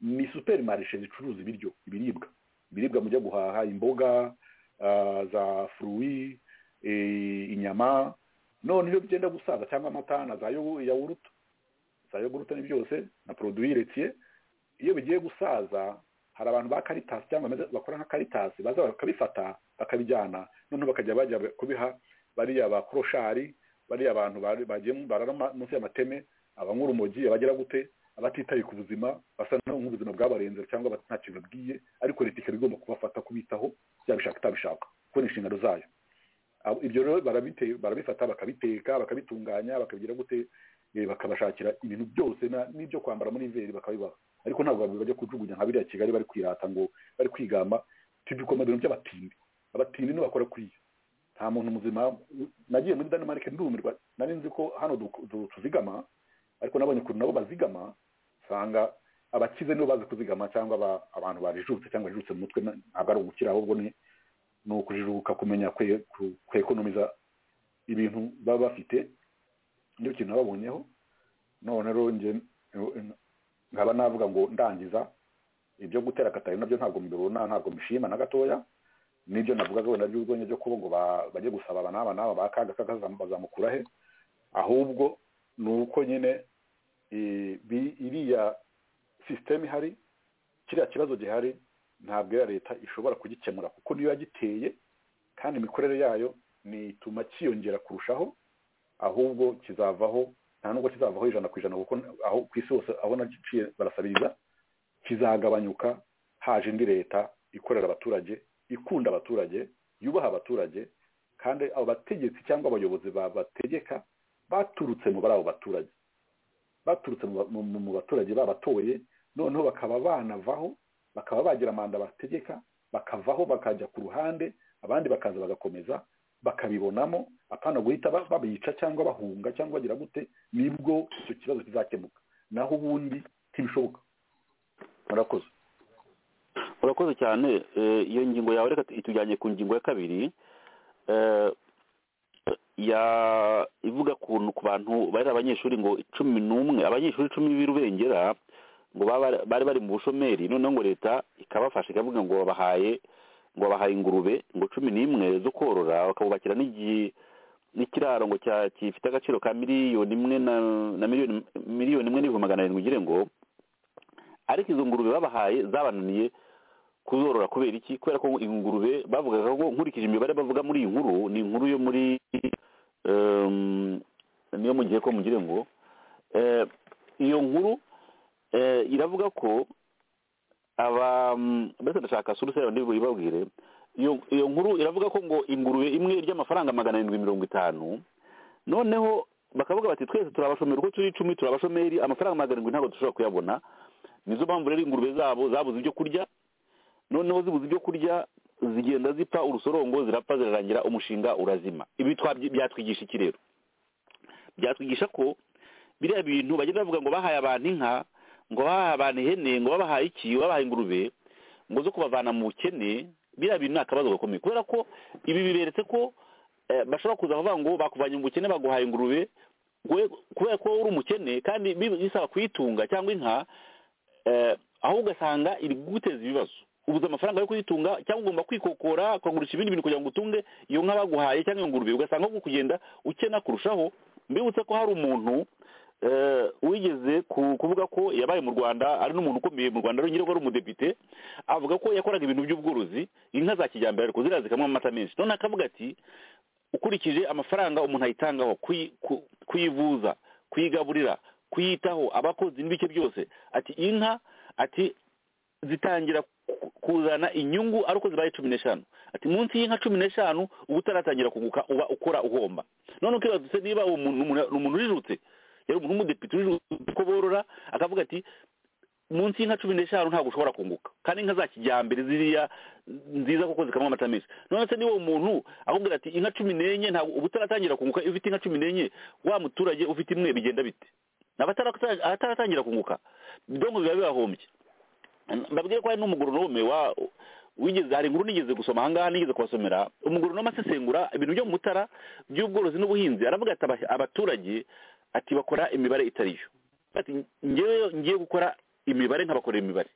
ni superimarishe zicuruza ibiryo ibiribwa ibiribwa mujya guhaha imboga ah, za furuwi eh, inyama none iyo byenda gusaza cyangwa amata na za yogu- yawuruta za yogurute ni byose na produwi letiye iyo bigiye gusaza hari abantu ba karitasi cyangwa bameze- bakora nka karitasi baza bakabifata bakabijyana noneho bakajya bajya kubiha bariya ba koroshari bariya abantu bari- bagiye mu- barara ma- munsi y'amateme abanywa urumogi abagira gute abatitaye ku buzima basa naho nk'ubuzima bwabarenze cyangwa bat- nta kintu babwiye ariko leta ikaba igomba kubafata kubitaho yabishaka itabishaka kuko ni inshingano zayo Abo- ibyo rero barabite- barabifata bakabiteka bakabitunganya bakabigira gute eh, bakabashakira ibintu byose na- n'ibyo kwambara muri veri bakabibaha ariko ntabwo baba- bajya kujugunya nka biriya kigali bari kwirata ngo bari kwigamba tubikoma ibintu by'abatindi abatindi nibo bakora kuriya nta muntu muzima nagiye muri Denmark ndumirwa nari nzi ko hano du- du- tuzigama ariko nabonye ukuntu nabo bazigama usanga abakize nibo bazi kuzigama cyangwa aba- abantu barijutse cyangwa bajijutse mu mutwe na- ntabwo ari ugukira ahubwo ni ni ukujijuka kumenya kwe- ku- kwekonomiza ibintu baba bafite nicyo kintu babonyeho none rero njye nkaba navuga ngo ndangiza ibyo gutera akatari nabyo ntabwo mbibona ntabwo mbishima na gatoya nibyo navugaga wenda by'urwenya byo kuba ngo ba- bajye gusaba aba n'aba n'aba ba kaga kaga bazam- bazamukura he ahubwo ni uko nyine eh, bi- iriya sisiteme ihari kiriya kibazo gihari ntabwo iya leta ishobora kugikemura kuko niyo yagiteye kandi imikorere yayo nituma cyiyongera kurushaho ahubwo kizavaho nta nubwo kizavaho ijana ku ijana kuko n- aho ku isi hose aho naciye barasabiriza kizagabanyuka haje indi leta ikorera abaturage ikunda abaturage yubaha abaturage kandi abategetsi cyangwa abayobozi babategeka baturutse mu bari abo baturage baturutse mu ba- mu mu- mu baturage babatoye noneho bakaba banavaho bakaba bagira manda bategeka bakavaho bakajya ku ruhande abandi bakaza bagakomeza bakabibonamo apana guhita ba- babica cyangwa bahunga cyangwa bagira gute nibwo icyo kibazo kizakemuka naho ubundi ntibishoboka murakoze urakoze cyane Eh, iyo ngingo yawe reka itujyanye ku ngingo ya kabiri Eh, ya ivuga ku ku bantu bari abanyeshuri ngo cumi n'umwe abanyeshuri icumi b'irubengera ngo baba- bari bari mu bushomeri noneho ngo leta ikabafasha ikavuga ngo babahaye ngo babahaye ingurube ngo cumi n'imwe zo korora bakabubakira n'igi- n'ikiraro ngo cya- gifite agaciro ka miliyoni imwe na na miliyoni miliyoni imwe n'ibihumbi magana arindwi ugire ngo ariko izo ngurube babahaye zabananiye kuzorora kubera iki kubera ko ingurube bavugaga ngo nkurikije imibare bavuga muri iyi nkuru ni inkuru yo muri em, niyo mu gihe ko mugire ngo eh, iyo nkuru eh, iravuga ko aba mm, mbese ndashaka surusera ndibwo ibabwire iyo iyo nkuru iravuga ko ngo ingurube imwe irya amafaranga magana arindwi mirongo itanu noneho bakavuga bati twese turabashomeri uko turi icumi turabashomeri amafaranga magana arindwi ntabwo dushobora kuyabona nizo mpamvu rero ingurube zabo zabuze ibyo kurya noneho zibuze ibyo kurya zigenda zipfa urusorongo zirapfa zirarangira umushinga urazima ibi twabyi- byatwigisha iki rero byatwigisha ko biriya bintu bagenda bavuga ngo bahaye abantu inka ngo bahaye abantu ihene ngo babahaye iki babahaye ingurube ngo zo kubavana mu bukene biriya bintu ni akabazo gakomeye kubera ko ibi biberetse ko eh, bashobora kuza bavuga ngo bakuvanye mu bukene baguhaye ingurube we- kubera ko wowe uri umukene kandi bi- bisaba kuyitunga cyangwa inka eh, aho ugasanga iri guteza ibibazo ubuze amafaranga yo kuyitunga cyangwa ugomba kwikokora ukagurisha ibindi bintu kugira ngo utunge iyo nka baguhaye cyangwa iyo ngurube ugasanga ahubwo kugenda ukena kurushaho mbibutse ko hari umuntu eh, wigeze ku- kuvuga ko yabaye mu rwanda ari n'umuntu ukomeye mu rwanda nyirwa ari umudepite avuga ko yakoraga ibintu by'ubworozi inka za kijyambere ariko ziriya zikamwa amata menshi none akavuga ati ukurikije amafaranga umuntu ayitangaho kuyi- ku- kuyivuza kuyigaburira kuyitaho abakozi n'ibike byose ati inka ati zitangira ku- kuzana inyungu ari uko zibaye cumi n'eshanu ati munsi y'inka cumi n'eshanu uba utaratangira kunguka uba ukora uhomba none ukibazutse niba uwo muntu ni umuntu urijutse yari umuntu w'umudepite urijutse ko borora akavuga ati munsi y'inka cumi n'eshanu ntabwo ushobora kunguka kandi inka za kijyambere ziriya nziza kuko zikamwa amata menshi none se niba umuntu akubwira ati inka cumi n'enye ntabwo uba utaratangira kunguka iyo ufite inka cumi n'enye wa muturage ufite imwe bigenda bite n'abatara- abataratangira kunguka donko biba bibahombye ndabwira ko hari n'umugoronome wa wigeze hari inkuru nigeze gusoma ahangaha nigeze kubasomera umugoronome asesengura ibintu byo mu mutara by'ubworozi n'ubuhinzi aravuga ati "Aba- abaturage ati bakora imibare itari yo ati ngewe ngiye gukora imibare nkabakorera imibare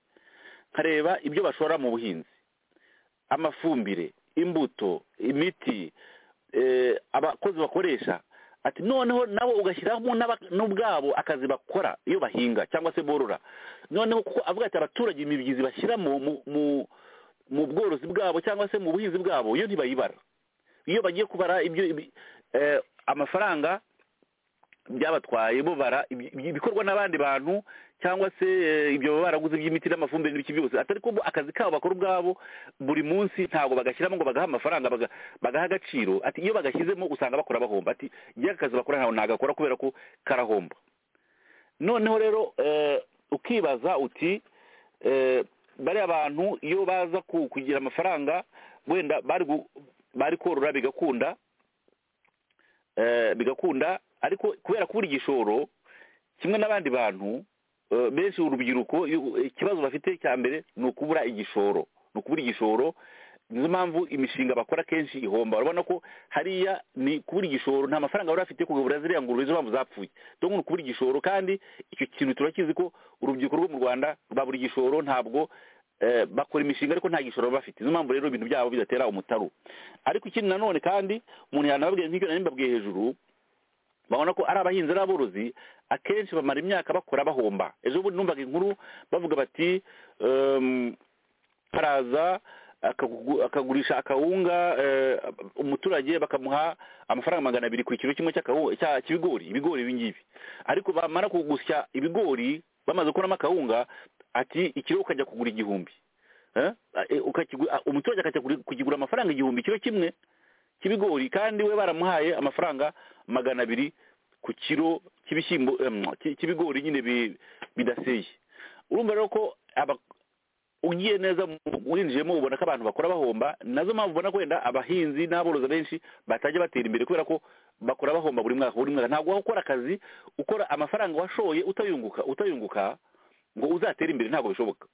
nkareba ibyo bashora mu buhinzi amafumbire imbuto imiti eh, abakozi bakoresha ati noneho nabo ugashyiramo n'aba- n'ubwabo akazi bakora iyo bahinga cyangwa se borora noneho kuko avuga ati abaturage imibyizi bashyira mu mu- mu- mu bworozi bwabo cyangwa se mu buhinzi bwabo iyo ntibayibara iyo bagiye kubara ibyo ibi- eh, amafaranga byabatwaye bubara ibi- ibi- ibikorwa n'abandi bantu cyangwa se eh, ibyo baba baraguze iby'imiti n'amafumbire n'ibiki byose atari ko bo- akazi kabo bakora ubwabo buri munsi ntabwo bagashyiramo ngo bagaha amafaranga baga- bagaha agaciro ati iyo bagashyizemo usanga bakora bahomba ati njye akazi bakora ntawe nagakora kubera ko karahomba noneho rero eh, ukibaza uti eh, bariya bantu iyo baza ku- kugira amafaranga wenda bari gu- bari korora bigakunda eh, bigakunda ariko kubera kubura igishoro kimwe n'abandi bantu eh, benshi urubyiruko iyo- ikibazo bafite cya mbere ni ukubura igishoro ni ukubura igishoro nizo mpamvu imishinga bakora kenshi ihomba urabona ko hariya ni kubura igishoro nta mafaranga bari bafite kugabura ziriya ngurube nizo mpamvu zapfuye dore ngo ni ukubura igishoro kandi icyo kintu turakizi ko urubyiruko rwo mu rwanda babura igishoro ntabwo eh, bakora imishinga ariko nta gishoro baba bafite nizo mpamvu rero ibintu byabo bidatera umutaru ariko ikindi nanone kandi umuntu yanababwiye nk'icyo nari mbabwiye hejuru babona ko ari abahinzi ari aborozi akenshi bamara imyaka bakora bahomba ejo bundi numvaga inkuru bavuga bati ehm, haraza akagu- akagurisha akawunga eh, umuturage bakamuha amafaranga magana abiri ku kiro kimwe cy'akawu- cya- cy'ibigori ibigori ibi ngibi ariko bamara kugusya ibigori bamaze gukuramo akawunga ati ikiro ukajya kugura igihumbi Eh, eh, ukakigu- ah, umuturage akajya kuri- kukigura amafaranga igihumbi ikiro kimwe cy'ibigori kandi we baramuhaye amafaranga magana abiri ku kiro cy'ibishyimbo em, cy- cy'ibigori nyine bi- bidaseye urumva rero ko aba- ugiye neza mu- winjiyemo ubona ko abantu bakora bahomba nazo mpamvu ubona ko wenda abahinzi n'aborozi benshi batajya batera imbere kubera ko bakora bahomba buri mwaka buri mwaka ntabwo waba ukora akazi ukora amafaranga washoye utayunguka utayunguka ngo uzatere imbere ntabwo bishoboka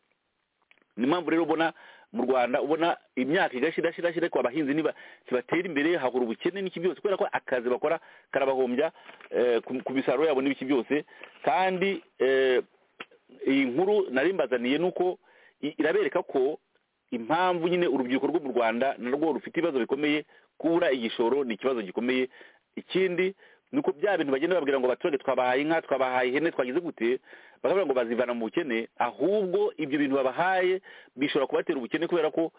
ni impamvu rero ubona mu rwanda ubona imyaka igashira shira shira ariko abahinzi niba ntibatera imbere hahura ubukene n'iki byose kubera ko akazi bakora karabahombya eh, ku- ku misaruro yabo n'ibiki byose kandi eh, iyi nkuru nari mbazaniye ni uko i- irabereka ko impamvu nyine urubyiruko rwo mu rwanda narwo rufite ibibazo bikomeye kubura igishoro ni ikibazo gikomeye ikindi ni uko bya bintu bagenda babwira ngo abaturage twabahaye inka twabahaye ihene twagize gute bakavuga ngo bazivana mu bukene ahubwo ibyo bintu babahaye bishobora kubatera ubukene kubera ko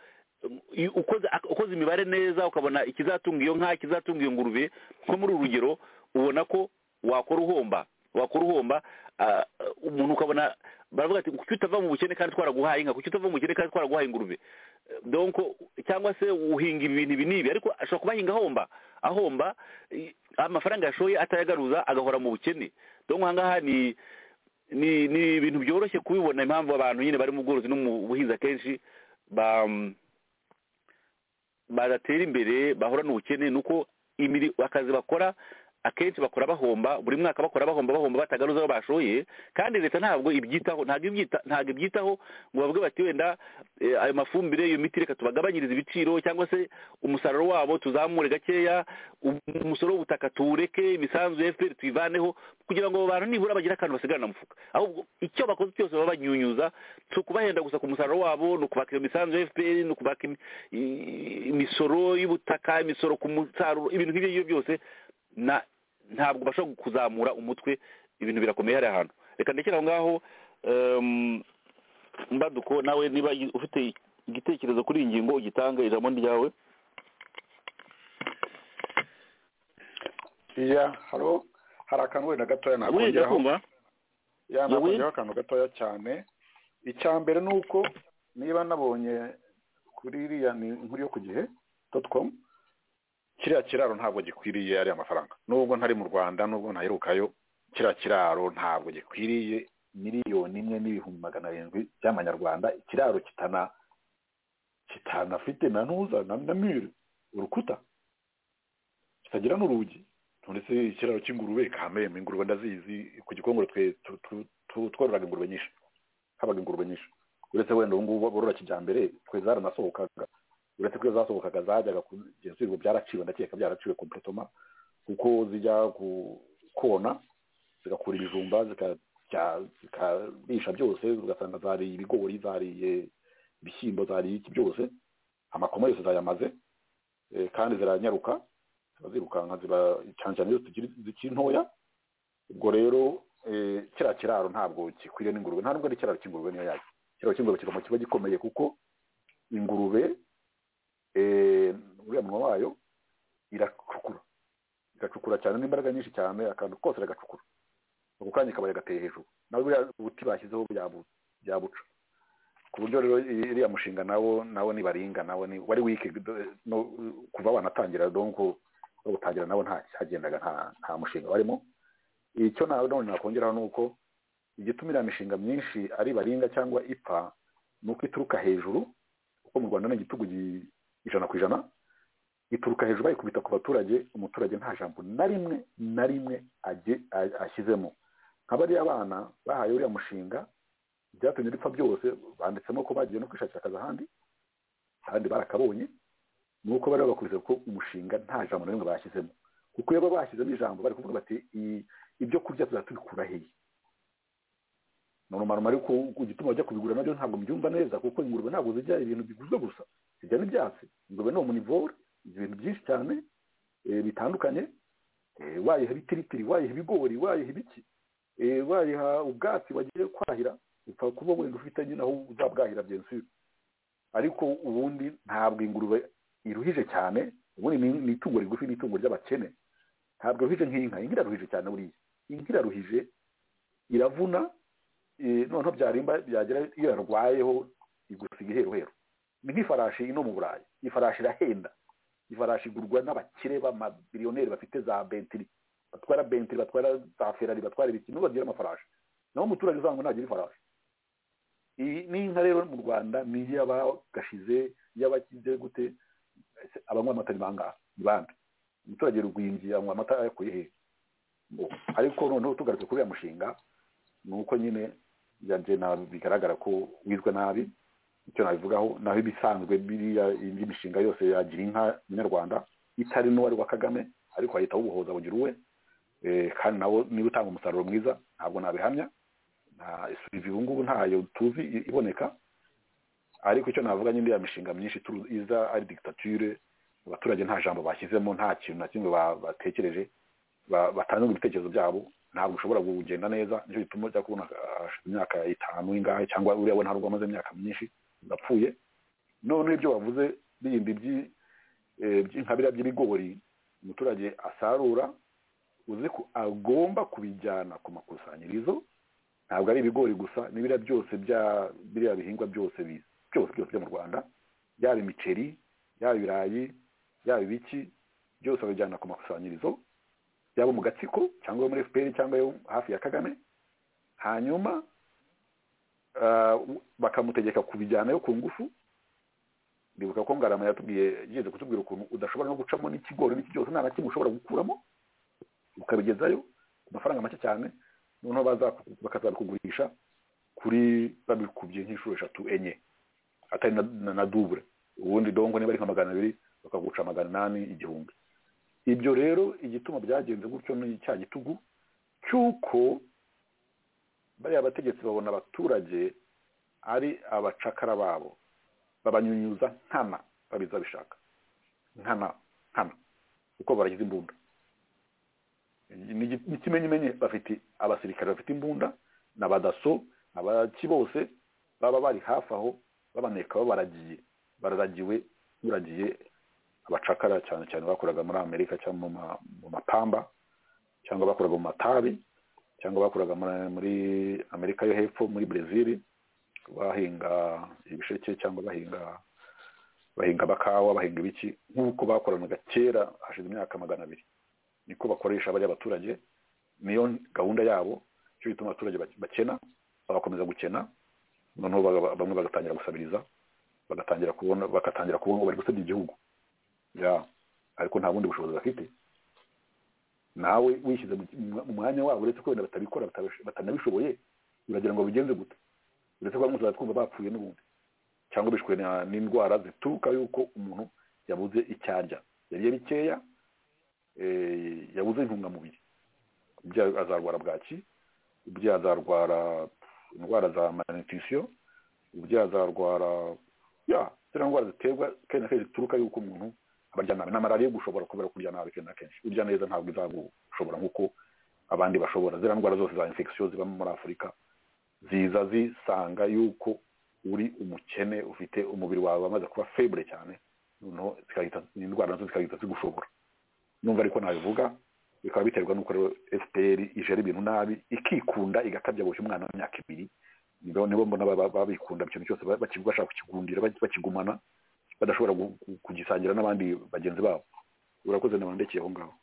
um, iyo ukoze ak- ukoze imibare neza ukabona ikizatunga iyo nka ikizatunga iyo ngurube nko muri uru rugero ubona ko wakora uhomba wakora uhomba ah, umuntu ukabona baravuga ati kuki utava mu bukene kandi twaraguhaye inka kuki utava mu bukene kandi twaraguhaye ingurube donc cyangwa se uhinga ibintu ibi n'ibi ariko ashobora kuba ahinga ahomba ahomba i- amafaranga yashoye atayagaruza agahora mu bukene donc ahangaha ni ni ni ibintu byoroshye kubibona impamvu abantu nyine bari mu bworozi no mu buhinzi akenshi ba badatera imbere bahorana ubukene ni uko imiri- akazi bakora akenshi bakora bahomba buri mwaka bakora bahomba bahomba batagaruza aho bashoye kandi leta ntabwo ibyitaho ntabwo ibyita- ntabwo ibyitaho ngo bavuge bati wenda eh, ayo mafumbire iyo miti reka tubagabanyirize ibiciro cyangwa se umusaruro wabo tuzamure gakeya um- umusoro w'ubutaka tuwureke imisanzu ya fpr tuyivaneho kugira ngo abo bantu nibura bagire akantu basigarana mu mufuka ahubwo icyo bakoze cyose baba banyunyuza si ukubahenda gusa ku musaruro wabo ni ukubaka iyo misanzu ya fpr ni ukubaka imi- i- imisoro y'ubutaka imisoro ku musaruro ibintu nk'ibyo ngibyo byose na ntabwo bashobora kuzamura umutwe ibintu birakomeye hari ahantu reka ndekere aho ngaho em, mbaduko nawe niba ufite igitekerezo kuri iyi ngingo ugitange ijambo ni ryawe iya haro hari akantu wenda gatoya wiga nakongeraho kumva ya Yewe. nakongeraho akantu gatoya cyane icya mbere ni uko niba nabonye kuri iriya ni inkuru yo ku gihe doti komu kiriya kiraro ntabwo gikwiriye ariya mafaranga nubwo ntari mu rwanda nubwo ntaherukayo kiriya kiraro ntabwo gikwiriye miliyoni imwe n'ibihumbi magana arindwi by'amanyarwanda ikiraro kitana kitanafite na ntuza na na mire urukuta kitagira n'urugi none se ikiraro cy'ingurube kameme ingurube ndazizi ku gikongoro twe tu- tu- tu- twororaga ingurube nyinshi habaga ingurube nyinshi uretse wenda ubu ngubu borora kijyambere twe zaranasohokaga uretse ko iyo zasohokaga zajyaga kugenzurwa byaraciwe ndakeka byaraciwe kompletoma kuko zijya ku- kona zigakura ibijumba zikarya- zikarisha byose ugasanga zariye ibigori zariye ibishyimbo zariye iki byose amakoma yose zayamaze eh, kandi ziranyaruka ziba zirukanka ziba icanjana iyo zikiri zikiri ntoya ubwo rero eh, kiriya kiraro ntabwo gikwiriye n'ingurube nta nubwo ari ikiraro cy'ingurube niyo yayo ikiraro cy'ingurube kigomba kiba gikomeye kuko ingurube eh, uriya munwa wayo iracukura igacukura cyane n'imbaraga nyinshi cyane akantu kose iragacukura ako kanya kabaye gateye hejuru nawe buriya ubuti bashyizeho byabu- byabuca ku buryo rero iriya mushinga nawo nawo nibaringa nawo ni wari wike do- no- kuva banatangira donko bawutangira nawo nta cyagendaga nta nta mushinga warimo icyo nawe none nakongeraho ni uko igituma iriya mishinga myinshi ari baringa cyangwa ipfa ni uko ituruka hejuru kuko mu rwanda ni igitugu gi- ijana ku ijana ituruka hejuru bayikubita ku baturage umuturage nta jambo na rimwe na rimwe age- a- ashyizemo nka bariya abana bahaye uriya mushinga ibyatumye ripfa byose banditsemo ko bagiye no kwishakira akazi ahandi kandi barakabonye ni uko bari bakuze ko umushinga nta jambo na rimwe bashyizemo kuko iyo baba bashyizemo ijambo bari kuvuga bati "I- ibyo kurya tuzatubikura hehe marumaro ariko igituma bajya kubigura nabyo ntabwo mbyumva neza kuko ingurube ntabwo zijya ibintu biguzwe gusa zijya n'ibyatsi ingurube ni umunivore ibintu byinshi cyane eh, bitandukanye eh, wayiha ibitiritiri wayiha ibigori wayiha ibiki eh, wayiha ubwatsi wagiye kwahira upfa kuba wenda ufite nyine aho uzabwahira bien sûr ariko ubundi ntabwo ingurube iruhije cyane ubundi ni- ni itungo rigufi ni itungo ry'abakene ntabwo iruhije nk'inka inka iraruhije cyane buriya inka iraruhije iravuna eh, noneho byarimba byagera iyo yarwayeho igusiga iheruheru ni nk'ifarashi ino mu burayi ifarashi irahenda ifarashi igurwa n'abakire b'amabiliyoneri bafite za bentiri batwara bentiri batwara za ferari batwara ibiki nibo bagira amafarashi naho umuturage uzaba ngo ntagira ifarashi iyi ni inka rero mu rwanda ni iy'abagashize iy'abakize gute ese abanywa amata ni bangahe ni bande umuturage rugwingi anywa amata ayakuye hehe Ngo, ariko noneho tugarutse kuri uriya mushinga ni uko nyine yanjye na- bigaragara ko wizwe nabi icyo nabivugaho naho ibisanzwe biriya indi mishinga yose yagira inka nyarwanda itari n'uwari wa kagame ariko wahita wubohoza bugira uwe Eh, kandi nawo niba utanga umusaruro mwiza ntabwo nabihamya nta suivi ubu ngubu ntayo tuzi i- iboneka ariko icyo navuga nyine iriya mishinga myinshi turu- iza ari dictature abaturage nta jambo bashyizemo nta kintu na kimwe ba- batekereje ba- batanze ngo ibitekerezo byabo ntabwo ushobora kugenda neza nicyo gituma ujya kubona ah, hashize imyaka itanu ingahe cyangwa uriya we ntabwo amaze imyaka myinshi yapfuye noneho ibyo wavuze bindi by'i- eh, by'inkabira by'ibigori umuturage asarura uzi ko agomba kubijyana ku makusanyirizo ntabwo ari ibigori gusa n'ibiriya byose bya biriya bihingwa byose bi- byose byose byo mu rwanda yaba imiceri yaba ibirayi yaba ibiki byose babijyana ku makusanyirizo yaba mu gatsiko cyangwa yo muri fpr cyangwa yo hafi ya kagame hanyuma ah, u- bakamutegeka kubijyanayo ku ngufu ndibuka ko ngarama yatubwiye yigeze kutubwira ukuntu udashobora no gucamo n'ikigori n'iki cyose nta na kimwe ushobora gukuramo ukabigezayo ku mafaranga make cyane noneho baza- bakazabikugurisha kuri babikubye nk'inshuro eshatu enye atari na, na, na dubure ubundi dongo niba ari nka magana abiri bakaguca magana inani igihumbi ibyo rero igituma byagenze gutyo ni cya gitugu cy'uko bariya bategetsi babona abaturage ari abacakara babo babanyunyuza nkana babiza bishaka nkana nkana kuko baragize imbunda ni igi- ni ikimenyimenyi bafite abasirikare bafite imbunda n'abadaso abaki bose baba bari hafi aho babaneka babaragiye bararagiwe uragiye abacakara cyane cyane bakoraga muri amerika cyangwa mu ma- mu mapamba cyangwa bakoraga mu matabi cyangwa bakoraga muri- muri amerika yo hepfo muri brezil bahinga ibisheke cyangwa bahinga bahinga abakawa bahinga ibiki nk'uko bakoranaga kera hashize imyaka magana abiri niko bakoresha bariya abaturage niyo gahunda yabo cyo bituma abaturage bakena bagakomeza gukena noneho baga- bamwe bagatangira gusabiriza bagatangira kubona bagatangira kubona ko bari gusebya igihugu ya ariko nta bundi bushobozi bafite nawe wishyize mu mu mwanya wabo uretse ko wenda batabikora batabasho- batanabishoboye uragira ngo bigenze gute uretse ko bamwe tuzajya twumva bapfuye n'ubundi cyangwa bishwe na- n'indwara zituruka yuko umuntu yabuze icyarya yariye bikeya eh, yabuze intungamubiri umubyeyi azarwara bwaki umubyeyi azarwara indwara za malnutrition umubyeyi azarwara ya ziriya ndwara ziterwa kenshi na kenshi zituruka yuko umuntu abarya nabi na malariya gushobora kubera kurya nabi kenshi na kenshi urya neza ntabwo izagushobora nk'uko abandi bashobora ziriya ndwara zose za infection zibamo muri afurika ziza zisanga yuko uri umukene ufite umubiri wawe wamaze kuba febure cyane noneho zigahita indwara nazo zikahita zigushobora numva ariko nabivuga bikaba biterwa n'uko rero fpr ijera ibintu nabi ikikunda igakabya buri umwana w'imyaka ibiri nibo nibo mbona baba- babikunda ikintu cyose ba- baki- bashaka kukigundira baki- bakigumana badashobora gu- gu- kugisangira n'abandi bagenzi babo urakoze ndekeye aho ngaho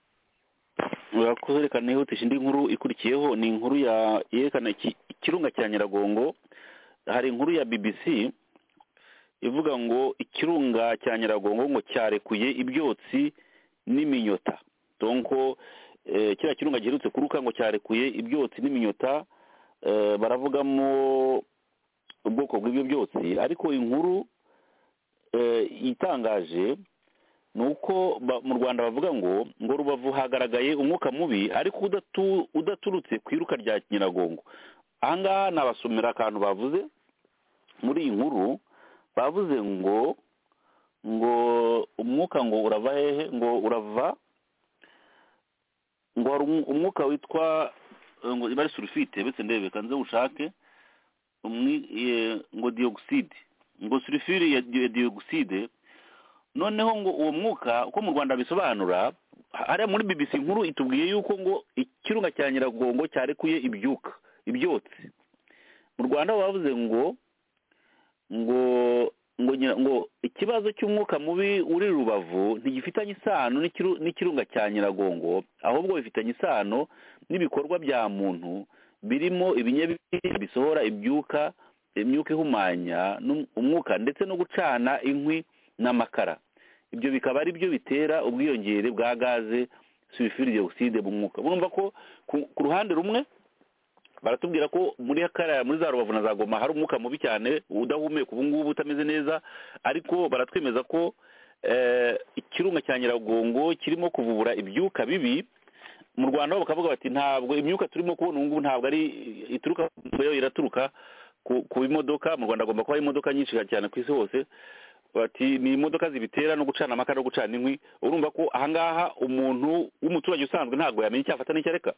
urakoze reka nihutisha indi nkuru ikurikiyeho ni inkuru ya yerekana iki- ikirunga cya nyiragongo hari inkuru ya bbc ivuga ngo ikirunga cya nyiragongo ngo cyarekuye ibyotsi n'iminyota donko eh, kiriya kirunga giherutse kuruka ngo cyarekuye ibyotsi n'iminyota eh, baravugamo ubwoko bw'ibyo byotsi ariko inkuru eh, itangaje ni uko ba- mu rwanda bavuga ngo ngo rubavu hagaragaye umwuka mubi ariko udatu- udaturutse ku iruka rya nyiragongo ahangaha nabasomera akantu bavuze muri iyi nkuru bavuze ngo ngo umwuka ngo urava hehe ngo urava ngo hari umu- umwuka witwa eh, ngo iba ari sulfite bese ndebe kanze ushake umwi- eh, ngo dioxide ngo sulfure ya ya dioxide noneho ngo uwo mwuka uko mu rwanda bisobanura hariya muri bbc nkuru itubwiye yuko ngo ikirunga cya nyiragongo cyarekuye ibyuka ibyotsi mu rwanda bo bavuze ngo ngo ngo nyira- ngo ikibazo cy'umwuka mubi uri rubavu ntigifitanye isano n'ikiru- n'ikirunga cya nyiragongo ahubwo bifitanye isano n'ibikorwa bya muntu birimo ibinyabiziga bisohora ibyuka imyuka ihumanya n'um- umwuka ndetse no gucana inkwi n'amakara ibyo bikaba ari byo bitera ubwiyongere bwa gaze sulfure dioxide mu mwuka murumva ko ku- ku ruhande rumwe baratubwira ko muri kariya muri za rubavu na za goma hari umwuka mubi cyane udahumeka ubu ngubu utameze neza ariko baratwemeza ko eh, ikirunga cya nyiragongo kirimo kuvubura ibyuka bibi mu rwanda bo bakavuga bati ntabwo imyuka turimo kubona ubu ngubu ntabwo ari ituruka yo iraturuka ku- ku bimodoka mu rwanda agomba kuba imodoka nyinshi cyane ku isi hose bati ni imodoka zibitera no gucana amakara no gucana inkwi urumva ko ahangaha umuntu w'umuturage usanzwe ntabwo yamenya icyafata n'icyareka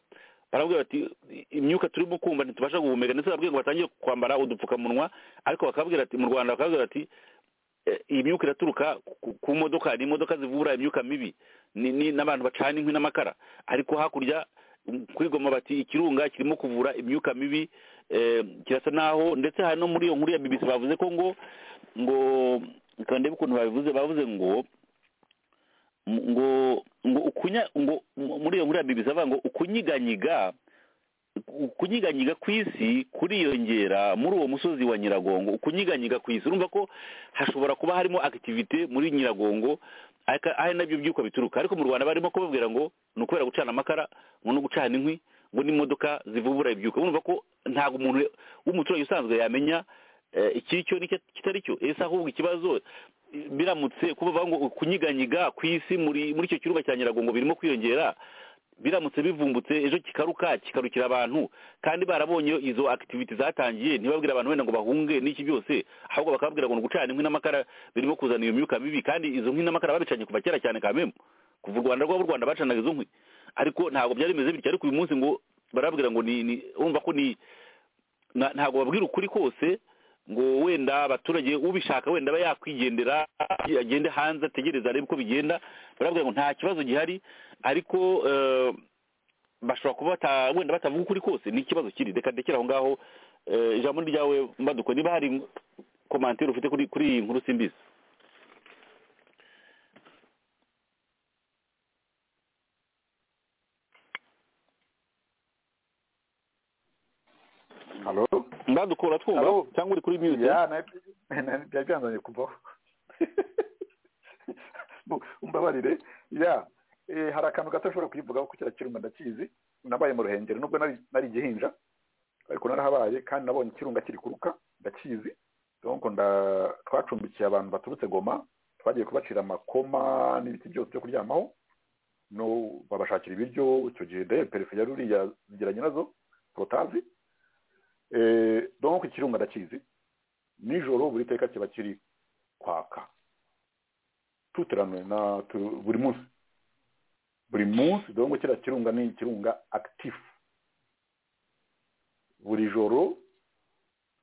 barabwira bati imyuka turimo kumva ntitubasha guhumeka ndetse barabwira ngo batangire kwambara udupfukamunwa ariko bakabwira ati mu rwanda bakabwira bati "Eh, iyi myuka iraturuka ku- ku modoka ni imodoka zivura imyuka mibi ni- ni n'abantu bacana inkwi n'amakara ariko hakurya mm, kuri goma bati ikirunga kirimo kuvura imyuka mibi eh, kirasa naho ndetse hari no muri iyo nkuru ya bbc bavuze ko ngo ngo kandi ukuntu babivuze bavuze ngo m- ngo ngo ukunya ngo m- muri iyo nkuru ya BBC bavuga ngo ukunyiganyiga ukunyiganyiga ku isi kuriyongera muri uwo musozi wa nyiragongo ukunyiganyiga ku isi urumva ko hashobora kuba harimo akitivite muri nyiragongo ariko ari nabyo byuko bituruka ariko mu rwanda barimo kubabwira ngo ni ukubera gucana amakara ngo no gucana inkwi ngo n'imodoka zivubura ibyuka urumva ko ntabwo umuntu w'umuturage usanzwe yamenya eh, ikiri cyo n'icyo kitari cyo ese ahubwo ikibazo eh, biramutse kuba bavuga ngo kunyiganyiga ku isi muri muri icyo kirunga cya nyiragongo birimo kwiyongera biramutse bivumbutse ejo kikaruka kikarukira abantu kandi barabonye izo akitiviti zatangiye ntibabwire abantu wenda ngo bahunge n'iki byose ahubwo bakababwira ngo ni ugucana inkwi n'amakara birimo kuzana iyo myuka mibi kandi izo nkwi n'amakara babicanye kuva kera cyane kamemu kuva u rwanda rw'u rwanda bacanaga izo nkwi ariko ntabwo byari bimeze bityo ariko uyu munsi ngo barababwira ngo ni ni urumva ko ni na- ntabwo babwira ukuri kose ngo wenda abaturage ubishaka wenda aba yakwigendera agende hanze ategereze arebe uko bigenda barabwira ngo nta kibazo gihari ariko eh, bashobora kuba bata- wenda batavuga ukuri kose ni ikibazo kiri reka ndekere aho ngaho eh, ijambo ryawe mbaduko niba hari komantere ufite kuri kuri iyi nkuru simbizi halo ndadukura twumva Alo. cyangwa uri kuri mute ya na- na- byari byanzanye kuvaho Bu- umbabarire ya eh, hari akantu gato ashobora kuyivugaho ko kiruma ndakizi nabaye mu ruhengeri nubwo nari nari igihinja ariko narahabaye kandi nabonye ikirunga kiri kuruka ndakizi donc nda- twacumbikiye abantu baturutse goma twagiye kubacira amakoma n'ibiti byose byo kuryamaho no babashakira ibiryo icyo gihe ndebe perefe yari uriya zigiranye nazo protazi Eh, donc ikirunga ndakizi nijoro buri teka kiba kiri kwaka tuteranwe na tu- buri munsi buri munsi dongo kiriya kirunga ni ikirunga active buri joro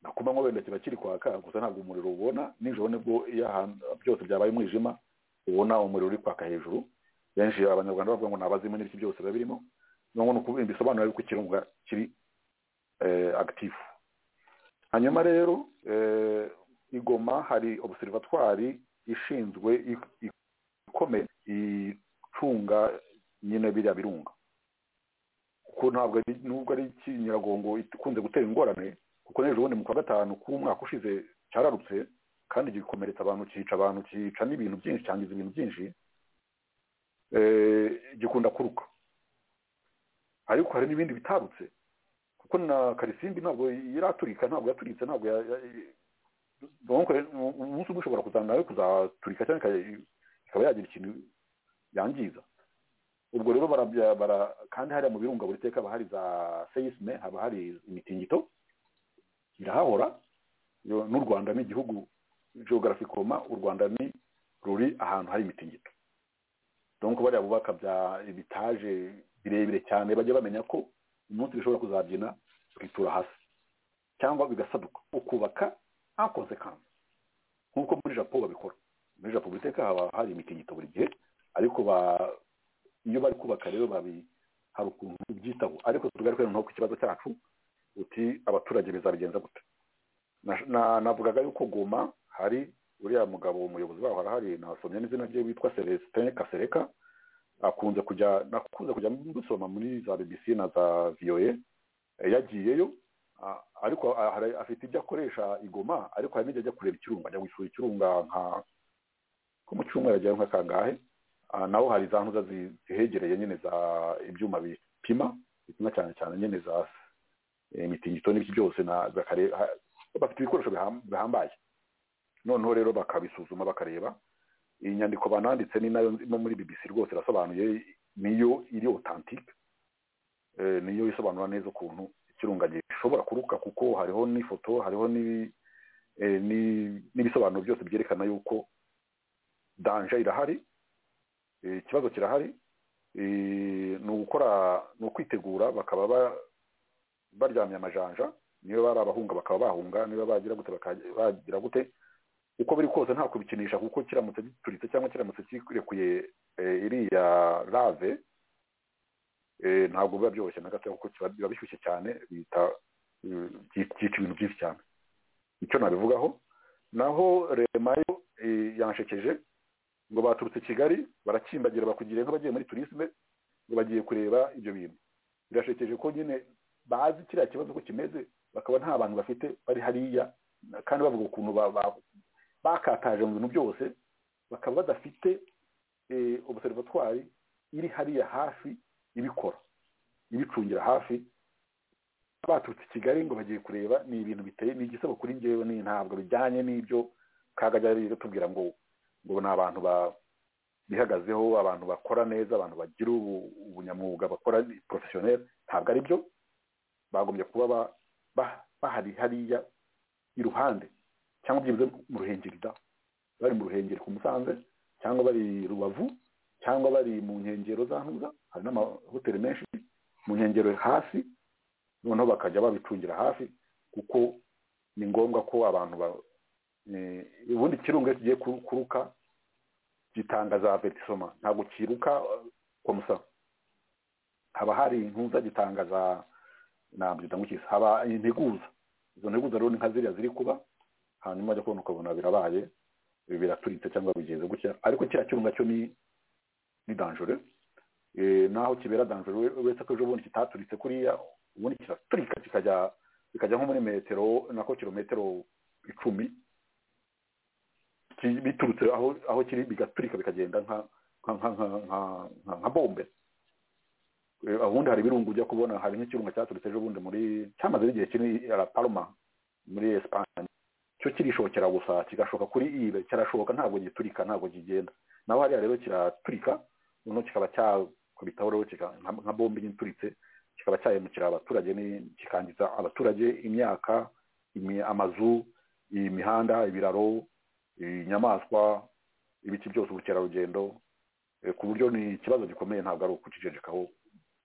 na ku manywa wenda kiba kiri kwaka gusa ntabwo umuriro ubona nijoro nibwo iyo ahantu byose byabaye umwijima ubona umuriro uri kwaka hejuru benshi abanyarwanda bavuga ngo ni abazimu n'ibiki byose biba birimo nubwo ni ukuvuga ibisobanuro yuko ikirunga kiri eh, active hanyuma rero eh, igoma hari observatoire ishinzwe i- i- ikomeye icunga nyine biriya birunga kuko ntabwo ari nubwo ari ikinyiragongo ikunze gutera ingorane kuko n'ejo bundi mu kwa gatanu k'umwaka ushize cyararutse kandi gikomeretsa abantu cyica abantu cyica n'ibintu byinshi cyangiza ibintu byinshi eh, gikunda kuruka ariko hari n'ibindi bitarutse kuko na karisimbi ntabwo iraturika ntabwo yaturitse ntabwo ya- ya- donc umunsi umwe ushobora kuzana nawe kuzaturika cyangwa ika- ikaba yagira ikintu yangiza ubwo rero barabya- bara kandi hariya mu birunga buri teka haba hari za seisme haba hari imitingito irahahora Yo- n'u rwanda ni igihugu geography koma u rwanda ni ruri ahantu hari imitingito donc bariya bubaka bya ibitaje birebire cyane bajya bamenya ko umunsi bishobora kuzabyina bikitura hasi cyangwa bigasaduka ukubaka nta konsekansi nk'uko muri japo babikora muri japo buri teka haba hari imitingito buri gihe ariko ba- iyo bari kubaka rero babi hari ukuntu byitaho ariko tugaruke noneho ku kibazo cyacu uti abaturage bizabigenza gute Na- na- navugaga yuko goma hari uriya mugabo umuyobozi waho arahari nasomye n'izina rye witwa celestin kasereka akunze kujya nakunze kujya gusoma muri za bbc na za voa Eh, yagiyeyo a- ariko a- hari- afite ibyo akoresha igoma ariko hari n'ibyo ajya kureba ikirunga ajya gusura ikirunga nka ko mu cyumweru ajyayo nka kangahe Ah, naho hari za ntuza zi- zihegereye nyine za ibyuma bipima bipima cyane cyane nyine za eh, imitingito n'ibiki byose na bakare- ha- bafite ibikoresho biham- bihambaye noneho rero bakabisuzuma bakareba iyi nyandiko bananditse ni nayo no muri bbc rwose irasobanuye niyo iri authentique eh, niyo isobanura neza ukuntu ikirunga gishobora kuruka kuko hariho n'ifoto hariho n'ibi- eh, ni- n'ibisobanuro byose byerekana yuko danje irahari eh, ikibazo kirahari eh, ni ugukora ni ukwitegura bakaba ba- baryamye amajanja niba bari abahunga bakaba bahunga niba bagira gute bakajya- bagira gute uko biri kose nta kubikinisha kuko kiramutse gituritse cyangwa kiramutse kirekuye eh, iriya rave eh, ntabwo biba byoroshye na gato kuko kiba- biba bishyushye cyane bita eh, byi- byica ibintu byinshi cyane icyo nabivugaho naho rema yo eh, yanshekeje ngo baturutse kigali barakimbagira bakugira nk'abagiye muri turisme ngo bagiye kureba ibyo bintu birashekeje ko nyine bazi kiriya kibazo ko kimeze bakaba nta bantu bafite bari hariya kandi bavuga ukuntu ba- ba- bakataje mu bintu byose bakaba badafite eh, observatoire iri hariya hafi ibikora ibicungira hafi baturutse i kigali ngo bagiye kureba ni ibintu biteye ni igisebo kuri njyewe ni ntabwo bijyanye n'ibyo kagajya tubwira ngo ngo ni abantu ba- bihagazeho abantu bakora neza abantu bagira ubu- ubunyamwuga bakora porofesiyoneri ntabwo ari byo bagombye kuba ba- ba- bahari hariya iruhande cyangwa byibuze mu ruhengeri da bari mu ruhengeri ku musanze cyangwa bari rubavu cyangwa bari mu nkengero za ntuza hari n'amahoteli menshi mu nkengero hasi noneho bakajya babicungira hafi kuko ni ngombwa ko abantu ba eh, ubundi ikirunga iyo kigiye kuru- kuruka gitanga za vetisoma ntabwo kiruka komusa haba hari intuza gitanga za nabyita ngukisa haba integuza izo nteguza rero ni nka ziriya ziri kuba hanyuma ajya kubona ukabona birabaye ibi biraturitse cyangwa bigenze gutya ariko kiriya cyuma cyo ni ni danjore naho kibera danjore we- wese ko ejo bundi kitaturitse kuriya ubundi kiraturika kikajya bikajya nko muri metero nako kilometero icumi ki- biturutse aho aho kiri bigaturika bikagenda nka nka nka nka nka- nka nka bombe Eh, ubundi hari ibirungu ujya kubona hari nk'ikirunga cyaturutse ejo bundi muri cyamaze igihe kiri La Palma muri Espagne cyo kirishokera gusa kigashoka kuri ibe kirashoka ntabwo giturika ntabwo kigenda naho hariya rero kiraturika noneho kikaba cyakubitaho rero kika- nka- nka bombe ituritse kikaba cyahemukira abaturage ni- kikangiza abaturage imyaka imi- amazu imihanda ibiraro inyamaswa ibiti byose ubukerarugendo eh, ku buryo ni ikibazo gikomeye ntabwo ari ukucicecekaho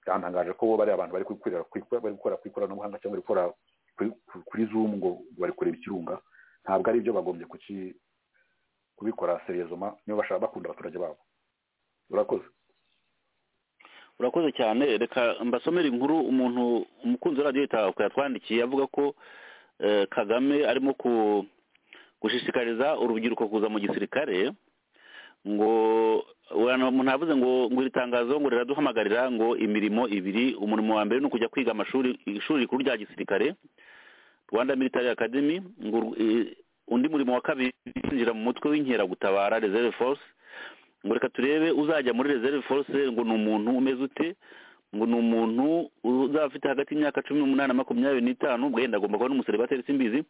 byantangaje ko bariya abantu bari kwikorera kwikora- bari gukora ku ikoranabuhanga cyangwa bari gukora kuri- kuri zoom ngo bari kureba ikirunga ntabwo ari byo bagombye kuki- kubikora seriyezoma niba bashaka bakunda abaturage babo urakoze urakoze cyane reka mbasomere inkuru umuntu umukunzi wa radiyo itahuka yatwandikiye avuga ko eh, kagame arimo ku- gushishikariza urubyiruko kuza mu gisirikare ngo abantu- umuntu yavuze ngo ngo iri tangazo ngo riraduhamagarira ngo imirimo ibiri umurimo wa mbere ni ukujya kwiga amashuri ishuri rikuru rya gisirikare rwanda military academy ngo ur- eh, undi murimo wa kabiri kwinjira mu mutwe w'inkeragutabara reserve force ngo reka turebe uzajya muri reserve force ngo ni umuntu umeze ute ngo ni umuntu uzaba afite hagati y'imyaka cumi n'umunani na makumyabiri n'itanu wenda agomba kuba n'umuseribateri simbizi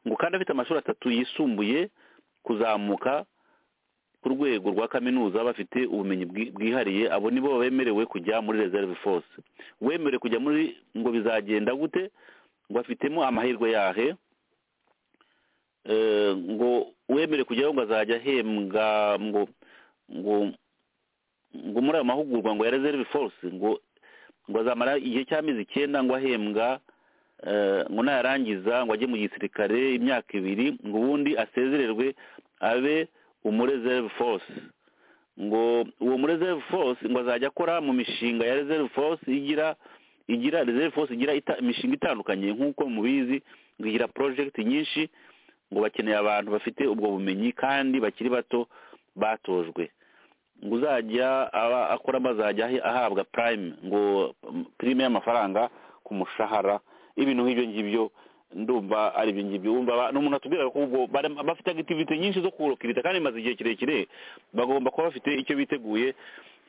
ngo kandi afite amashuri atatu yisumbuye kuzamuka ku rwego rwa kaminuza bafite ubumenyi bwi- bwihariye abo nibo bemerewe kujya muri reserve force wemerewe kujya muri ngo bizagenda gute ngo afitemo amahirwe yahe Eh, ngo wemerewe kujyaho ngo azajya ahembwa ngo ngo ngo muri ayo mahugurwa ngo ya reserve force ngo ngo azamara igihe cy'amezi icyenda ngo ahembwa eh, ngo nayarangiza ngo ajye mu gisirikare imyaka ibiri ngo ubundi asezererwe abe umu reserve force ngo uwo mu reserve force ngo azajya akora mu mishinga ya reserve force igira igira reserve force igira ita, imishinga itandukanye nk'uko mubizi ngo igira project nyinshi ngo bakeneye abantu bafite ubwo bumenyi kandi bakiri bato batojwe ngo uzajya aba akora azajya ahabwa prime ngo mm, prime y'amafaranga ku mushahara ibintu nk'ibyo ngibyo ndumva ari ibyo ngibyo wumva aba- ni umuntu atubwira ko ubwo bare- bafite activity nyinshi zo kurokirita kandi bimaze igihe kirekire bagomba kuba bafite icyo biteguye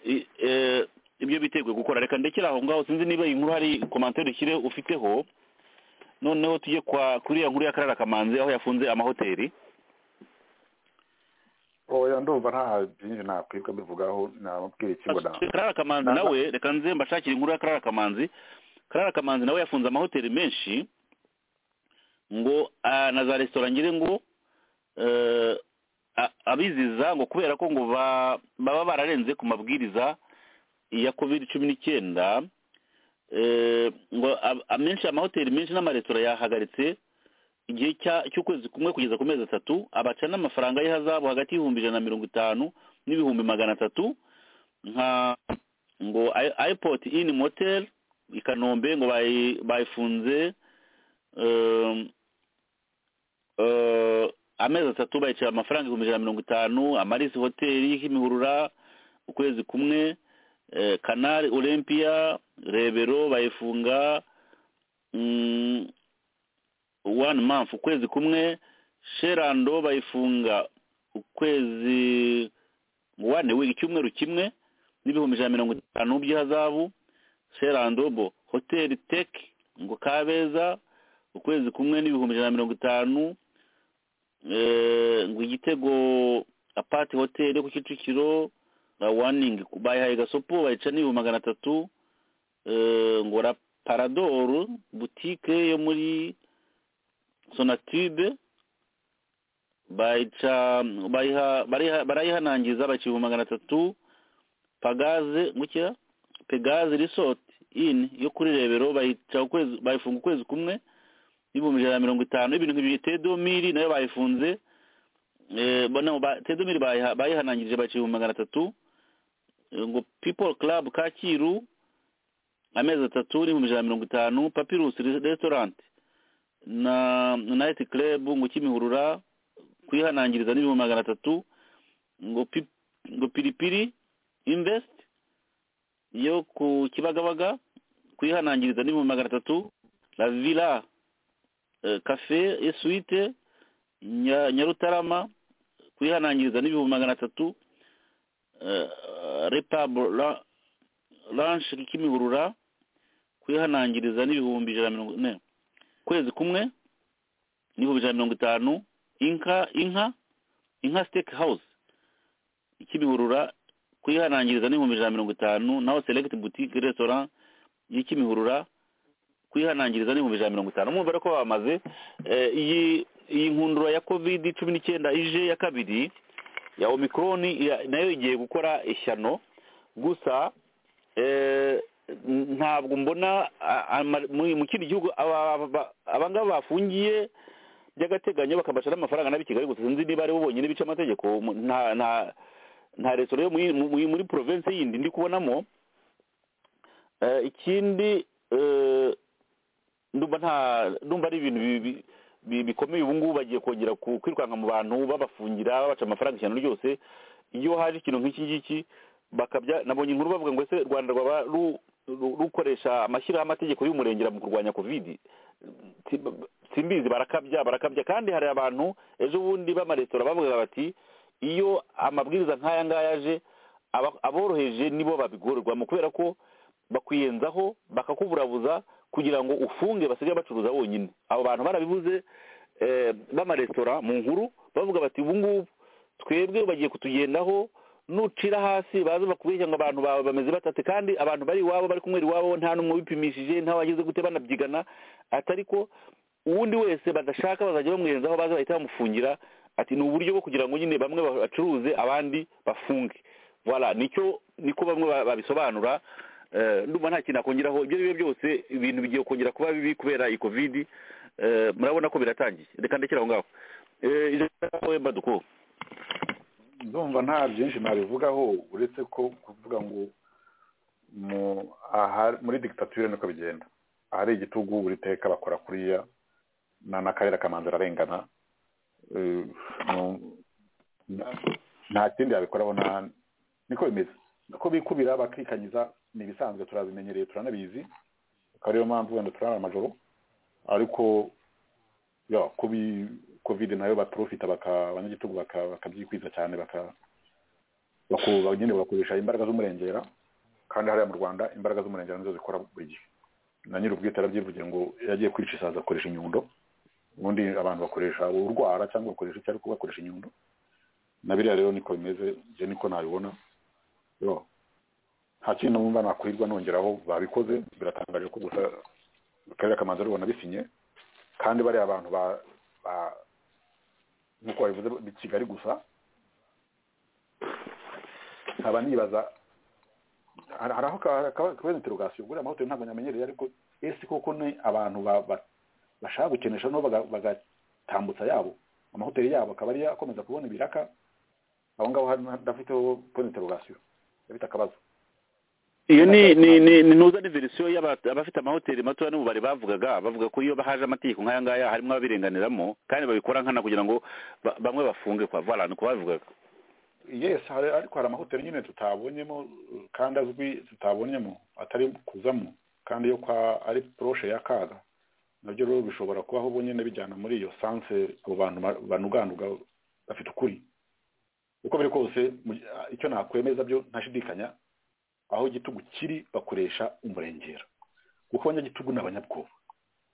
I- eh, ibyo biteguye gukora reka ndekere aho ngaho sinzi niba iyi nkuru hari komantere ushyire ufiteho noneho tujye kwa kuri iyo nkuru y'akarara kamanzi aho yafunze amahoteli oya ndumva nta byinshi nakwibwa mbivugaho nababwira ikigo na karara kamanzi Nta- nawe reka nze mbashakire inkuru ya karara kamanzi karara kamanzi nawe yafunze amahoteli menshi ngo ah, na za resitora ngire ngo eh, a- abiziza ngo kubera ko ngo ba- baba bararenze ku mabwiriza ya covid cumi n'icyenda eh, ngo a- amenshi amahoteli menshi n'amaresitora yahagaritse igihe cya- cy'ukwezi kumwe kugeza ku mezi atatu abaca n'amafaranga y'ihazabu hagati y'ibihumbi ijana na mirongo itanu n'ibihumbi magana atatu nka ngo I- airport in motel i kanombe ngo bayi- bayifunze um, eh, amezi atatu bayicara amafaranga ibihumbi ijana na mirongo itanu amarisi hoteli y'imihurura ukwezi kumwe eh, canal olympia rebero bayifunga mm, one month ukwezi kumwe sherando bayifunga ukwezi one week icyumweru kimwe n'ibihumbi ijana na mirongo itanu by'ihazabu sherando bo hoteli tek ngo kabeza ukwezi kumwe n'ibihumbi ijana na mirongo itanu eh, ngo igitego apati hoteli yo ku kicukiro na waningi bayihaye gasopo bayica n'ibihumbi magana atatu eh, ngo la paradoro butike yo muri sonatube bayica bayiha- bariha- barayihanangiza bayica ibihumbi magana atatu pagaze gukira pegaze resort in yo kuri rebero bayica ukwezi bayifunga ukwezi kumwe n'ibihumbi ijana na mirongo itanu ibintu nk'ibiri tedomiri nayo bayifunze eh, bo- no, ba- tedomiri bayiha- bayihanangirije bayica ibihumbi magana atatu ngo people club kacyiru amezi atatu n'ibihumbi ijana na mirongo itanu papirus restaurant na night club ngo kimihurura kwihanangiriza n'ibihumbi magana atatu ngo pi, ngo piripiri invest yo ku kibagabaga kwihanangiriza n'ibihumbi magana atatu la villa eh, kafe esuwite nya- nyarutarama kwihanangiriza n'ibihumbi magana atatu eh, repabo ra- ranshi kimihurura kwihanangiriza n'ibihumbi ijana na mirongo ine kwezi kumwe n'ibihumbi ijana na mirongo itanu inka inka inka siteke hawuze ikimihurura kwihanangiriza n'ibihumbi ijana na mirongo itanu naho selekiti butike resitora y'ikimihurura kwihanangiriza n'ibihumbi ijana na mirongo itanu mwumva ko bamaze eh, iyi iyi nkundura ya kovidi cumi n'icyenda ije ya kabiri ya omikoroni nayo igiye gukora ishyano gusa eh, n- ntabwo mbona a- ama- mu- mu kindi gihugu aba- aba- abangaba bafungiye by'agateganyo bakabasha n'amafaranga n'ab'i kigali gusa sinzi niba aribo bonyine bica amategeko mu- nta nta nta resitora yo muri- muri muri province yindi ndi kubonamo Eh, ikindi eh, ndumva nta ndumva ari ibintu bi- bi- bi- bikomeye ubu ngubu bagiye kongera ku- kwirukanka mu bantu babafungira babaca amafaranga ishyano ryose iyo haje ikintu nk'iki ngiki bakabya nabonye inkuru bavuga ngo ese u rwanda rwaba ru- ru- rukoresha amashyiraho amategeko y'umurengera mu kurwanya kovidi Si- simbizi barakabya barakabya kandi hari abantu ejo bundi b'amaresitora bavugaga bati iyo amabwiriza nk'aya ngaya aje aba- aboroheje nibo babigorerwamo kubera ko bakwiyenzaho bakakuburabuza kugira ngo ufunge basigaye bacuruza bonyine abo bantu barabivuze eh, b'amaresitora mu nkuru bavuga bati ubu ngubu twebwe bagiye kutugendaho nucira hasi baza bakubeshya ngo abantu bawe bameze batate kandi abantu bari iwabo bari kumwera iwabo nta n'umwe wipimishije nta wagize gute banabyigana atari ko uwundi wese badashaka bazajya bamwerezaho baza bahita bamufungira ati ni uburyo bwo kugira ngo nyine bamwe bacuruze abandi bafunge voilà nicyo niko bamwe ba- babisobanura Eh, ndumva nta kintu nakongeraho ibyo ari byo byose ibintu bigiye kongera kuba bibi kubera iyi kovidi Eh, murabona ko biratangiye reka ndekere aho ngaho Eh, ijambo wemba duko ndumva nta byinshi nabivugaho uretse ko kuvuga ngo mu aha- muri digitatire niko bigenda ahari igitugu buri teka bakora kuriya na n'akarere kamanza ararengana Eh, no- na- nta kindi yabikoraho nta niko bimeze ko bikubira bakikanyiza ni ibisanzwe turabimenyereye turanabizi akaba ariyo mpamvu wenda turara amajoro ariko ya kubi covid nayo baprofita baka abanyagitugu baka- bakabyikwiza cyane baka bakuba nyine bagakoresha imbaraga z'umurengera kandi hariya mu rwanda imbaraga z'umurengera nizo zikora buri gihe na nyir'ubwite arabyivugiye ngo iyo agiye kwica isaza akoresha inyundo ubundi abantu bakoresha urwara cyangwa bakoresha icyo ariko bakoresha inyundo na biriya rero niko bimeze njye niko nabibona yo nta kintu numva nakwirwa nongeraho babikoze biratangaje ko gusa akarere kamanza rubona bisinye kandi bariya abantu ba ba nk'uko babivuze ni kigali gusa nkaba nibaza hari hari aho ka- ka- kabona interogasiyo buriya amahoteli ntabwo nyamenyereye ariko ese koko ni abantu ba- ba- bashaka gukenesha no baga- bagatambutsa yabo amahoteli yabo akaba ariyo akomeza kubona ibiraka aho ngaho hari ndafiteho point interogasiyo ndabita akabazo iyo ni ni ni ni ntuza ni verisiyo y'aba- abafite amahoteli matoya n'ububari bavugaga bavuga ko iyo haje amategeko nk'aya ngaya harimo ababirenganiramo kandi babikora nkana kugira ngo ba- bamwe bafunge kwa voilà niko babivugaga yes hari ariko hari amahoteli nyine tutabonyemo uh, kandi azwi tutabonyemo atari kuzamo kandi yo kwa ari proche ya kaga nabyo rero bishobora kubaho bonyine bijyana muri iyo sanse abo bantu ba- banuganuga bafite ukuri uko biri kose mu- ah, icyo nakwemeza byo ntashidikanya aho igitugu kiri bakoresha umurengera kuko abanyagitugu ni abanyabwoba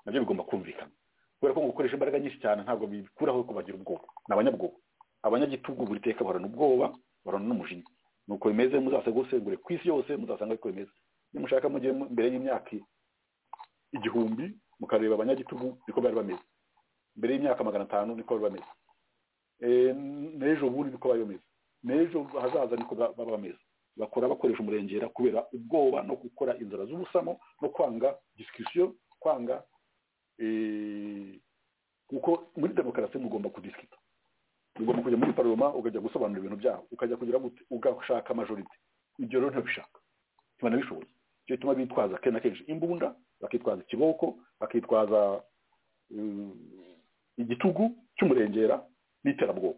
nabyo bigomba kumvikana kubera ko gukoresha imbaraga nyinshi cyane ntabwo bikuraho ko bagira ubwoba ni abanyabwoba abanyagitugu buri teka bahorana ubwoba bahorana n'umujinya nuko bimeze muzasanga usengure ku isi yose muzasanga ariko bimeze nimushaka mujye mu- mbere y'imyaka igihumbi mukareba abanyagitugu niko bari bameze mbere y'imyaka magana atanu niko bari bameze Eh, n'ejo bundi niko bari bameze n'ejo hazaza niko ba- baba bameze bakora bakoresha umurengera kubera ubwoba no gukora inzara z'ubusamo no kwanga disikisiyo kwanga eh, kuko muri demokarasi mugomba kudisikita ugomba kujya muri paroma ukajya gusobanura ibintu byaho ukajya kugira gute ugashaka majorite ibyo rero ntabishaka ntibana bishoboye icyo gituma bitwaza kenshi na kenshi imbunda bakitwaza ikiboko bakitwaza mm, igitugu cy'umurengera n'iterabwoba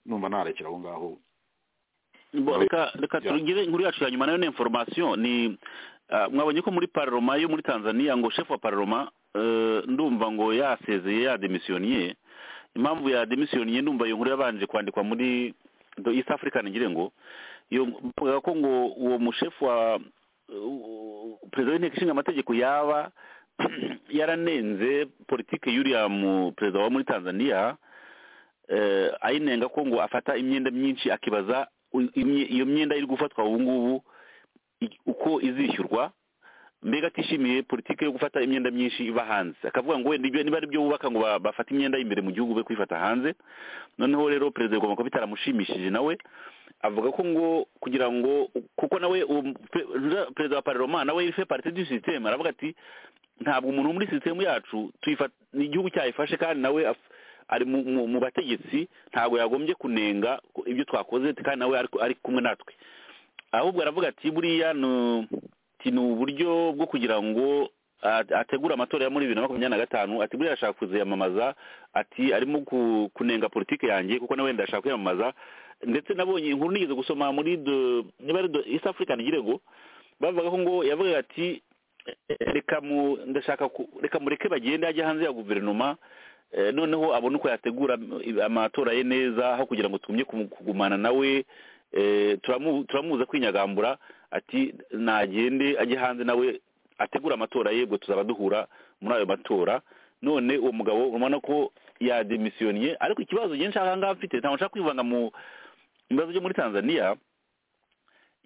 numva narekera aho ngaho Bo, reka reka Yeah. turugire inkuru yacu ya nyuma nayo ni information ni ah, mwabonye ko muri parloma yo muri tanzania ngo chef wa parloma eh, ndumva ngo yasezeye yademisiyoniye impamvu yademisiyoniye ndumva iyo nkuru yabanje kwandikwa muri the east african ngire ngo iyo bavugaga ko ngo uwo mushefu wa u- perezida w'inteko ishinga amategeko yaba yaranenze politike y'uriya mu perezida wa muri tanzania eh, ayinenga ko ngo afata imyenda myinshi akibaza u- imye- iyo myenda iri gufatwa ubu ngubu i- uko izishyurwa mbega atishimiye politiki yo gufata imyenda myinshi iva hanze akavuga ngo wenda ibyo niba ari byo bubaka ngo ba- bafate imyenda y'imbere mu gihugu be kuyifata hanze noneho rero perezida agomba kuba bitaramushimishije nawe avuga ko ngo kugira ngo kuko nawe uwo mu- pe- nja- perezida wa pararoma nawe ife parite du systeme aravuga ati ntabwo umuntu wo muri sisitemu yacu tuyifata ni igihugu cyayifashe kandi nawe af- ari mu, mu, mu bategetsi ntabwo yagombye kunenga ibyo twakoze kandi nawe ari, ari kumwe natwe ahubwo aravuga ati buriya nu- ti ni uburyo bwo kugira ngo a- ategure amatora ya muri bibiri na makumyabiri na gatanu ati buriya arashaka kuziyamamaza ati arimo ku- kunenga politiki yanjye kuko nawe ndashaka kwiyamamaza ndetse nabonye inkuru nigeze gusoma muri de- niba ari de- east african girego bavuga ko ngo yavugaga ati reka mu ndashaka ku- reka mureke bagende ajye hanze ya guverinoma eh, noneho abone uko yategura am- amatora ye neza aho kugira ngo tugumye kumu- kugumana nawe eh, turamu- turamuza kwinyagambura ati nagende ajye hanze nawe ategura amatora ye ubwo tuzaba duhura muri ayo matora none uwo mugabo urabona ko yademisiyoniye ariko ikibazo njye nshaka aha ngaha mfite ntabwo nshaka kwivanga mu mu bibazo byo muri tanzania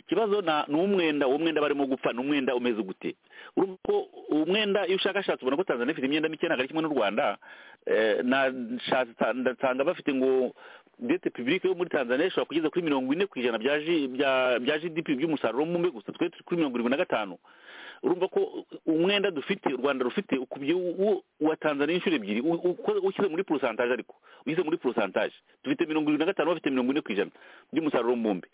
ikibazo na ni umwenda uwo mwenda barimo gupfa ni umwenda umeze gute urumva ko umwenda iyo ushakashatse ubona ko tanzania ifite imyenda mike ntabwo ari kimwe n'u rwanda Eh, nashatse ta- ndasanga bafite ngo dete publique yo muri tanzania ishobora kugeza kuri mirongo ine ku ijana bya G- bya- bya gdp by'umusaruro mumbe gusa twe turi kuri mirongo irindwi na gatanu urumva ko umwenda dufite u rwanda rufite ukubye uwo- uwa tanzania inshuro ebyiri u- uko- ushyize muri porosantaje ariko ushyize muri porosantaje dufite mirongo irindwi na gatanu bafite mirongo ine ku ijana by'umusaruro mbumbe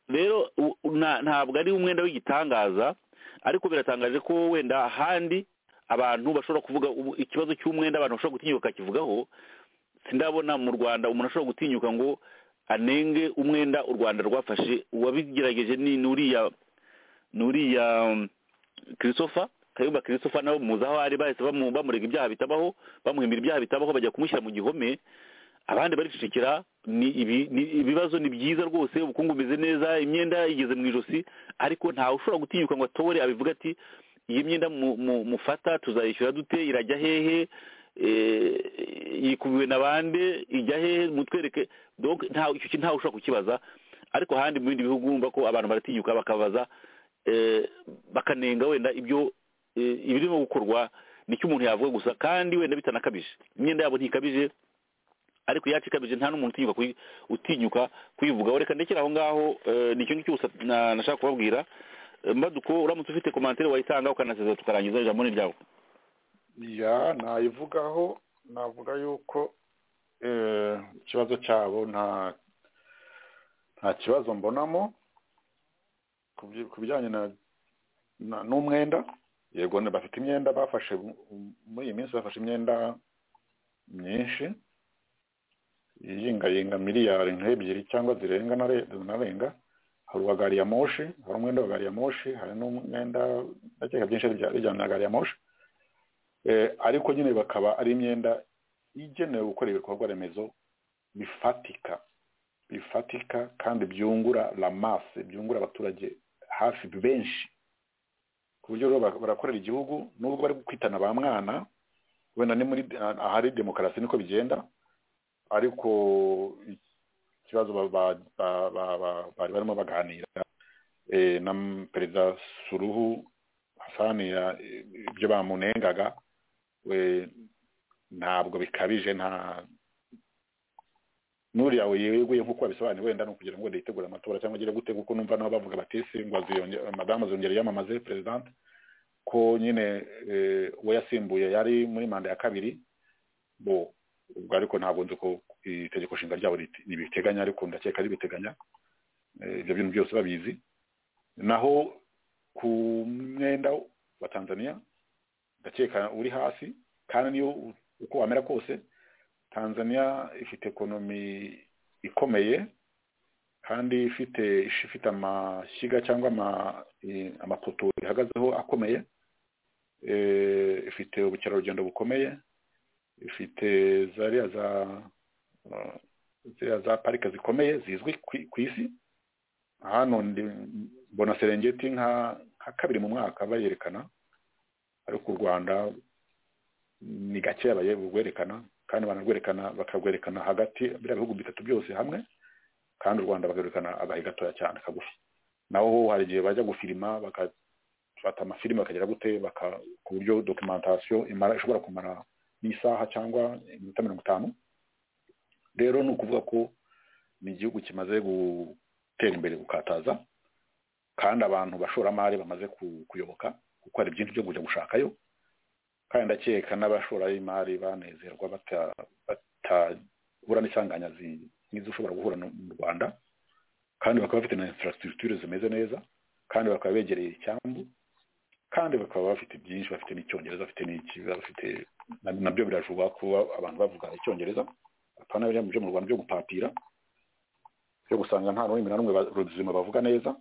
rero u- nta- ntabwo ari umwenda w'igitangaza ariko biratangaje ko wenda ahandi abantu bashobora kuvuga ubu- ikibazo cy'umwenda abantu bashobora gutinyuka bakakivugaho sindabona mu rwanda umuntu ashobora gutinyuka ngo anenge umwenda u rwanda rwafashe uwabigerageje ni ni uriya ni uriya um, christopher kayumba christopher nabo muzi aho ari bahise bamu- bamurega ibyaha bitabaho bamuhimbira ibyaha bitabaho bajya kumushyira mu gihome abandi baricecekera ni ibi ni ibibazo ni byiza rwose ubukungu bumeze neza imyenda igeze mu ijosi ariko ntawe ushobora gutinyuka ngo atore abivuga ati iyi myenda mu- mu- mufata tuzayishyura dute irajya hehe Eh, yikubiwe na bande ijya hehe mutwereke donc ntawe icyo kintu ntawe ushobora kukibaza ariko ahandi mu bindi bihugu urumva ko abantu baratinyuka bakabaza eh, bakanenga wenda ibyo eh, ibirimo gukorwa nicyo umuntu yavuga gusa kandi wenda bitanakabije imyenda yabo ntikabije ariko iyacu ikabije nta n'umuntu utinyuka kuyi- utinyuka kuyivugaho reka ndekere aho ngaho eh, nicyo ngicyo gusa na- nashaka kubabwira Eh, mbaduko uramutse ufite komantere wayitanga ukanasezera tukarangiza ijambo ni ryawe ya nayivugaho navuga yuko eh, ikibazo cyabo nta nta kibazo mbonamo ku byi- ku bijyanye na na- n'umwenda yego ni- bafite imyenda bafashe mu- mu- muri iyi minsi bafashe imyenda myinshi iyingayinga miliyari nk'ebyiri cyangwa zirenga nare- zinarenga hari uwa gari ya moshi hari umwenda wa gari ya moshi hari n'umwenda ndakeka byinshi bijya- bijyana na gari ya moshi Eh, ariko nyine bakaba ari imyenda igenewe gukora ibikorwa remezo bifatika bifatika kandi byungura lamase byungura abaturage hafi benshi ku buryo rero ba- barakorera igihugu nubwo bari kwitana ba mwana wenda ni muri ahari demokarasi niko bigenda ariko ikibazo ba- ba- ba- ba- ba- bari barimo baganira eh, na perezida suruhu hasani ya- ibyo bamunengaga we ntabwo bikabije nta n'uriya yeguye nk'uko babisobanuye wenda ni ukugira ngo yitegure amatora cyangwa agire gute kuko numva nabo bavuga bati ese ngo aziyonge- madamu azongera yamamaze perezidante ko nyine eh, uwo yasimbuye yari muri manda ya kabiri bo ubwo ariko ntabwo nzi ko itegeko nshinga ryabo riti- ribiteganya ariko ndakeka ribiteganya Eh, ibyo bintu byose babizi naho ku mwenda wa tanzania ndakeka uri hasi kandi niyo u- uko wamera kose tanzania ifite ekonomi ikomeye kandi ifite ifite amashyiga cyangwa ama- eh, amapoto ihagazeho akomeye eh, ifite ubukerarugendo bukomeye ifite zariya za ah, ziriya za parike zikomeye zizwi ku- ku isi hano ndi- mbona serengeti nka nka kabiri mu mwaka bayerekana ariko u rwanda ni gakeya baye bwerekana kandi banarwerekana bakarwerekana hagati biriya bihugu bitatu byose hamwe kandi u rwanda bakerekana agahe gatoya cyane kagufi naho hari igihe bajya gufilima bagafata amafilime bakagera gute baka- ku buryo dokumentasiyo imara ishobora kumara n'isaha cyangwa iminota mirongo itanu rero ni ukuvuga ko ni igihugu kimaze gutera imbere gukataza kandi abantu bashoramari bamaze ku- kuyoboka kuko hari byinshi byo kujya gushakayo kandi ndakeka n'abashoramari banezerwa bata- batahura n'isanganya zi- nk'izo ushobora guhura no- mu rwanda kandi bakaba bafite na infrastructure zimeze neza kandi bakaba begereye icyambu kandi bakaba bafite byinshi bafite n'icyongereza bafite n'iki bafite na- nabyo biravugwa kuba abantu bavuga icyongereza apana biriya byo mu rwanda byo gupapira byo gusanga nta rurimi na rumwe ba- ruzima bavuga neza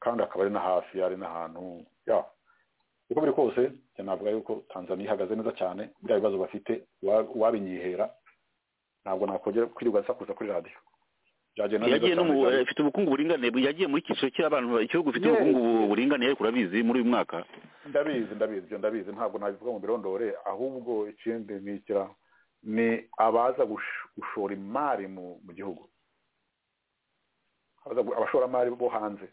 kandi akaba ari na hafi ari n'ahantu ya uko biri kose njye navuga yuko tanzaniya ihagaze neza cyane biriya bibazo bafite uwa- uwabinyihera ntabwo nakongera kwirirwa asakuza kuri radiyo byagenda neza yagiye no mu cyane. ifite ubukungu buringaniye yagiye muri icyiciro cy'abantu igihugu gifite Yes. ubukungu buringaniye ariko urabizi muri uyu mwaka ndabizi ndabizi ibyo ndabizi ntabwo nabivuga mu birondore ahubwo ikindi ni ikira ni abaza gush- gushora imari mu mu gihugu Abaza gu- abashoramari bo hanze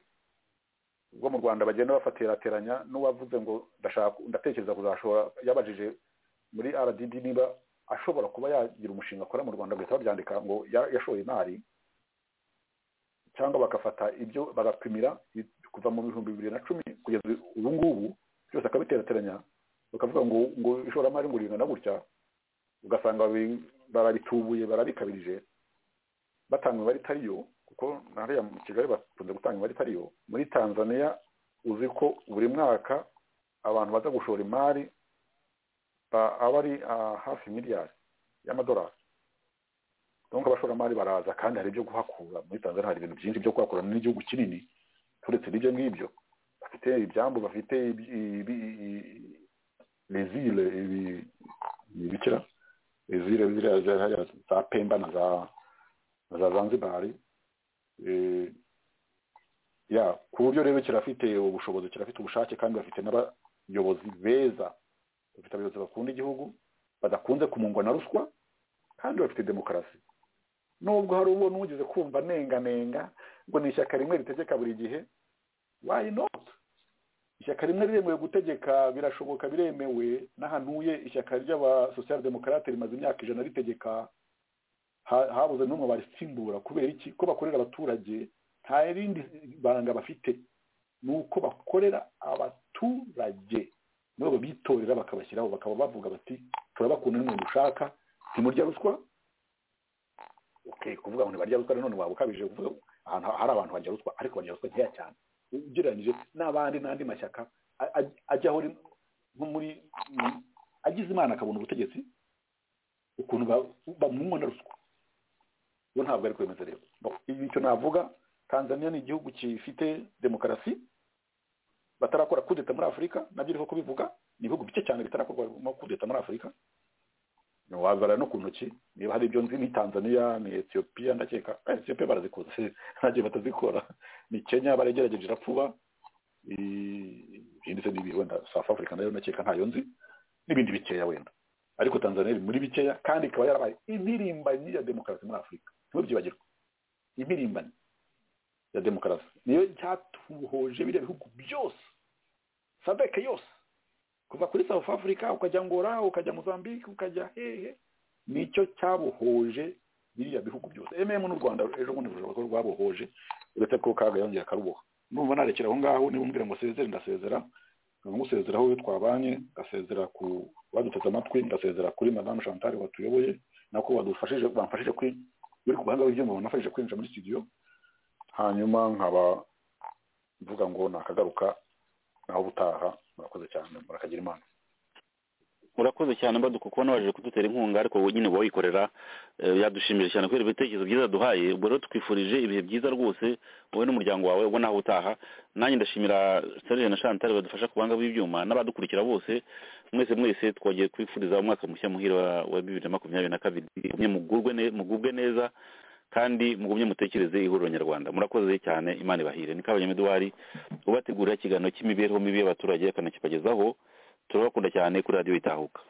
ubwo mu rwanda bagenda bafaterateranya n'uwavuze ngo ndashaka ndatekereza kuzashora yabajije muri rdb niba ashobora kuba yagira umushinga akora mu rwanda guhita babyandika ngo ya- yashoye imari cyangwa bagafata ibyo bagapimira i- kuva mu bihumbi bibiri na cumi kugeza ubu ngubu byose akabiterateranya bakavuga ngo ngo ishoramari ngo ringana gutya ugasanga babi- barabitubuye barabikabirije batanga imibare itari yo kuko na hariya mu kigali bakunze gutanga imibare itari yo muri tanzania uzi ko buri mwaka abantu baza gushora imari ba- aba ari ah, hafi miliyari y'amadolari donc abashoramari baraza kandi hari ibyo kuhakura muri tanzania hari ibintu byinshi byo kuhakura ni igihugu kinini turetse n'ibyo ngibyo bafite ibyambu bafite ibi- ibi- i- les îles ibi- ibikira les îles ziriya za- hariya za pemba na za na za zanzibar Eh, ya ku buryo rero kirafite ubushobozi kirafite ubushake kandi bafite n'abayobozi beza bafite abayobozi bakunda igihugu badakunze kumungwa na ruswa kandi bafite demokarasi nubwo hari uwo n'ugeze kumva nenganenga ngo ni ishyaka rimwe ritegeka buri gihe why not ishyaka rimwe riremewe gutegeka birashoboka biremewe n'ahantuye ishyaka ry'abasosiyal demokarate rimaze imyaka ijana ritegeka Ha- habuze n'umwe barisimbura kubera iki ko bakorera abaturage nta rindi banga bafite ni uko bakorera abaturage nabo bitorera bakabashyiraho bakaba bavuga bati turabakunda nimwe dushaka ntimurya ruswa okay kuvuga ngo ntibarya ruswa nanone waba ukabije kuvuga ahantu hari abantu barya ruswa ariko barya ruswa nkeya cyane ugereranyije n'abandi n'andi mashyaka a- a- ajyaho rim- nko muri mu- agize imana akabona ubutegetsi ukuntu ba- bamungwa na ruswa bo ntabwo ari kwemeza rero No, ibi icyo navuga tanzania ni igihugu gifite demokarasi batarakora kudeta muri afurika nabyo iriho kubivuga ni ibihugu bike cyane bitarakorwamo kudeta muri afurika wabara no ku ntoki niba hari ibyo nzi ni tanzania ni etiyopiya ndakeka eh, etiyopiya barazikunze ntagiye batazikora ni kenya baragerageje irapfuba I- ibindi se n'ibi wenda south africa nayo ndakeka ntayo nzi n'ibindi bikeya wenda ariko tanzania iri muri bikeya kandi ikaba yarabaye impirimbanyi ya demokarasi muri afurika ntimubyibagirwe impirimbanyi ya demokarasi niyo cyatuhoje biriya bihugu byose sadeke yose kuva kuri south africa ukajya ngora ukajya mozambique ukajya hehe nicyo cyabuhoje biriya bihugu byose ememu n'u rwanda ejo bundi rushobora kuba rwabuhoje uretse ko kaga yongera akaruboha numva narekera aho ngaho niba umbwira ngo sezere ndasezera nkaba ngusezera aho twabanye ngasezera ku baduteze amatwi ngasezera kuri madamu chantal watuyoboye nako badufashije bamfashije kwi uri ku buhanga bw'ibyuma banafashije kwinjira muri studio hanyuma nkaba mvuga ngo nakagaruka naho ubutaha murakoze cyane murakagira imana urakoze cyane mbaduka kuko waje kudutera inkunga ariko wowe nyine wowe wikorera eh, yadushimije cyane kubera ibitekerezo byiza duhaye ubwo rero tukwifurije ibihe byiza rwose wowe n'umuryango wawe ubwo nawe utaha nanjye ndashimira serge na chantal badufasha ku buhanga bw'ibyuma n'abadukurikira bose mwese mwese twongeye kwifuriza umwaka mushya muhira wa- wa bibiri na makumyabiri na kabiri Mugumye mugubwe ne- mugubwe neza kandi mugumye mutekereze ihuriro nyarwanda murakoze cyane imana ibahire ni kabanyameduwari ubategurira ikiganiro cy'imibereho mibi y'abaturage akanakibagezaho turabakunda cyane kuri radiyo itahuka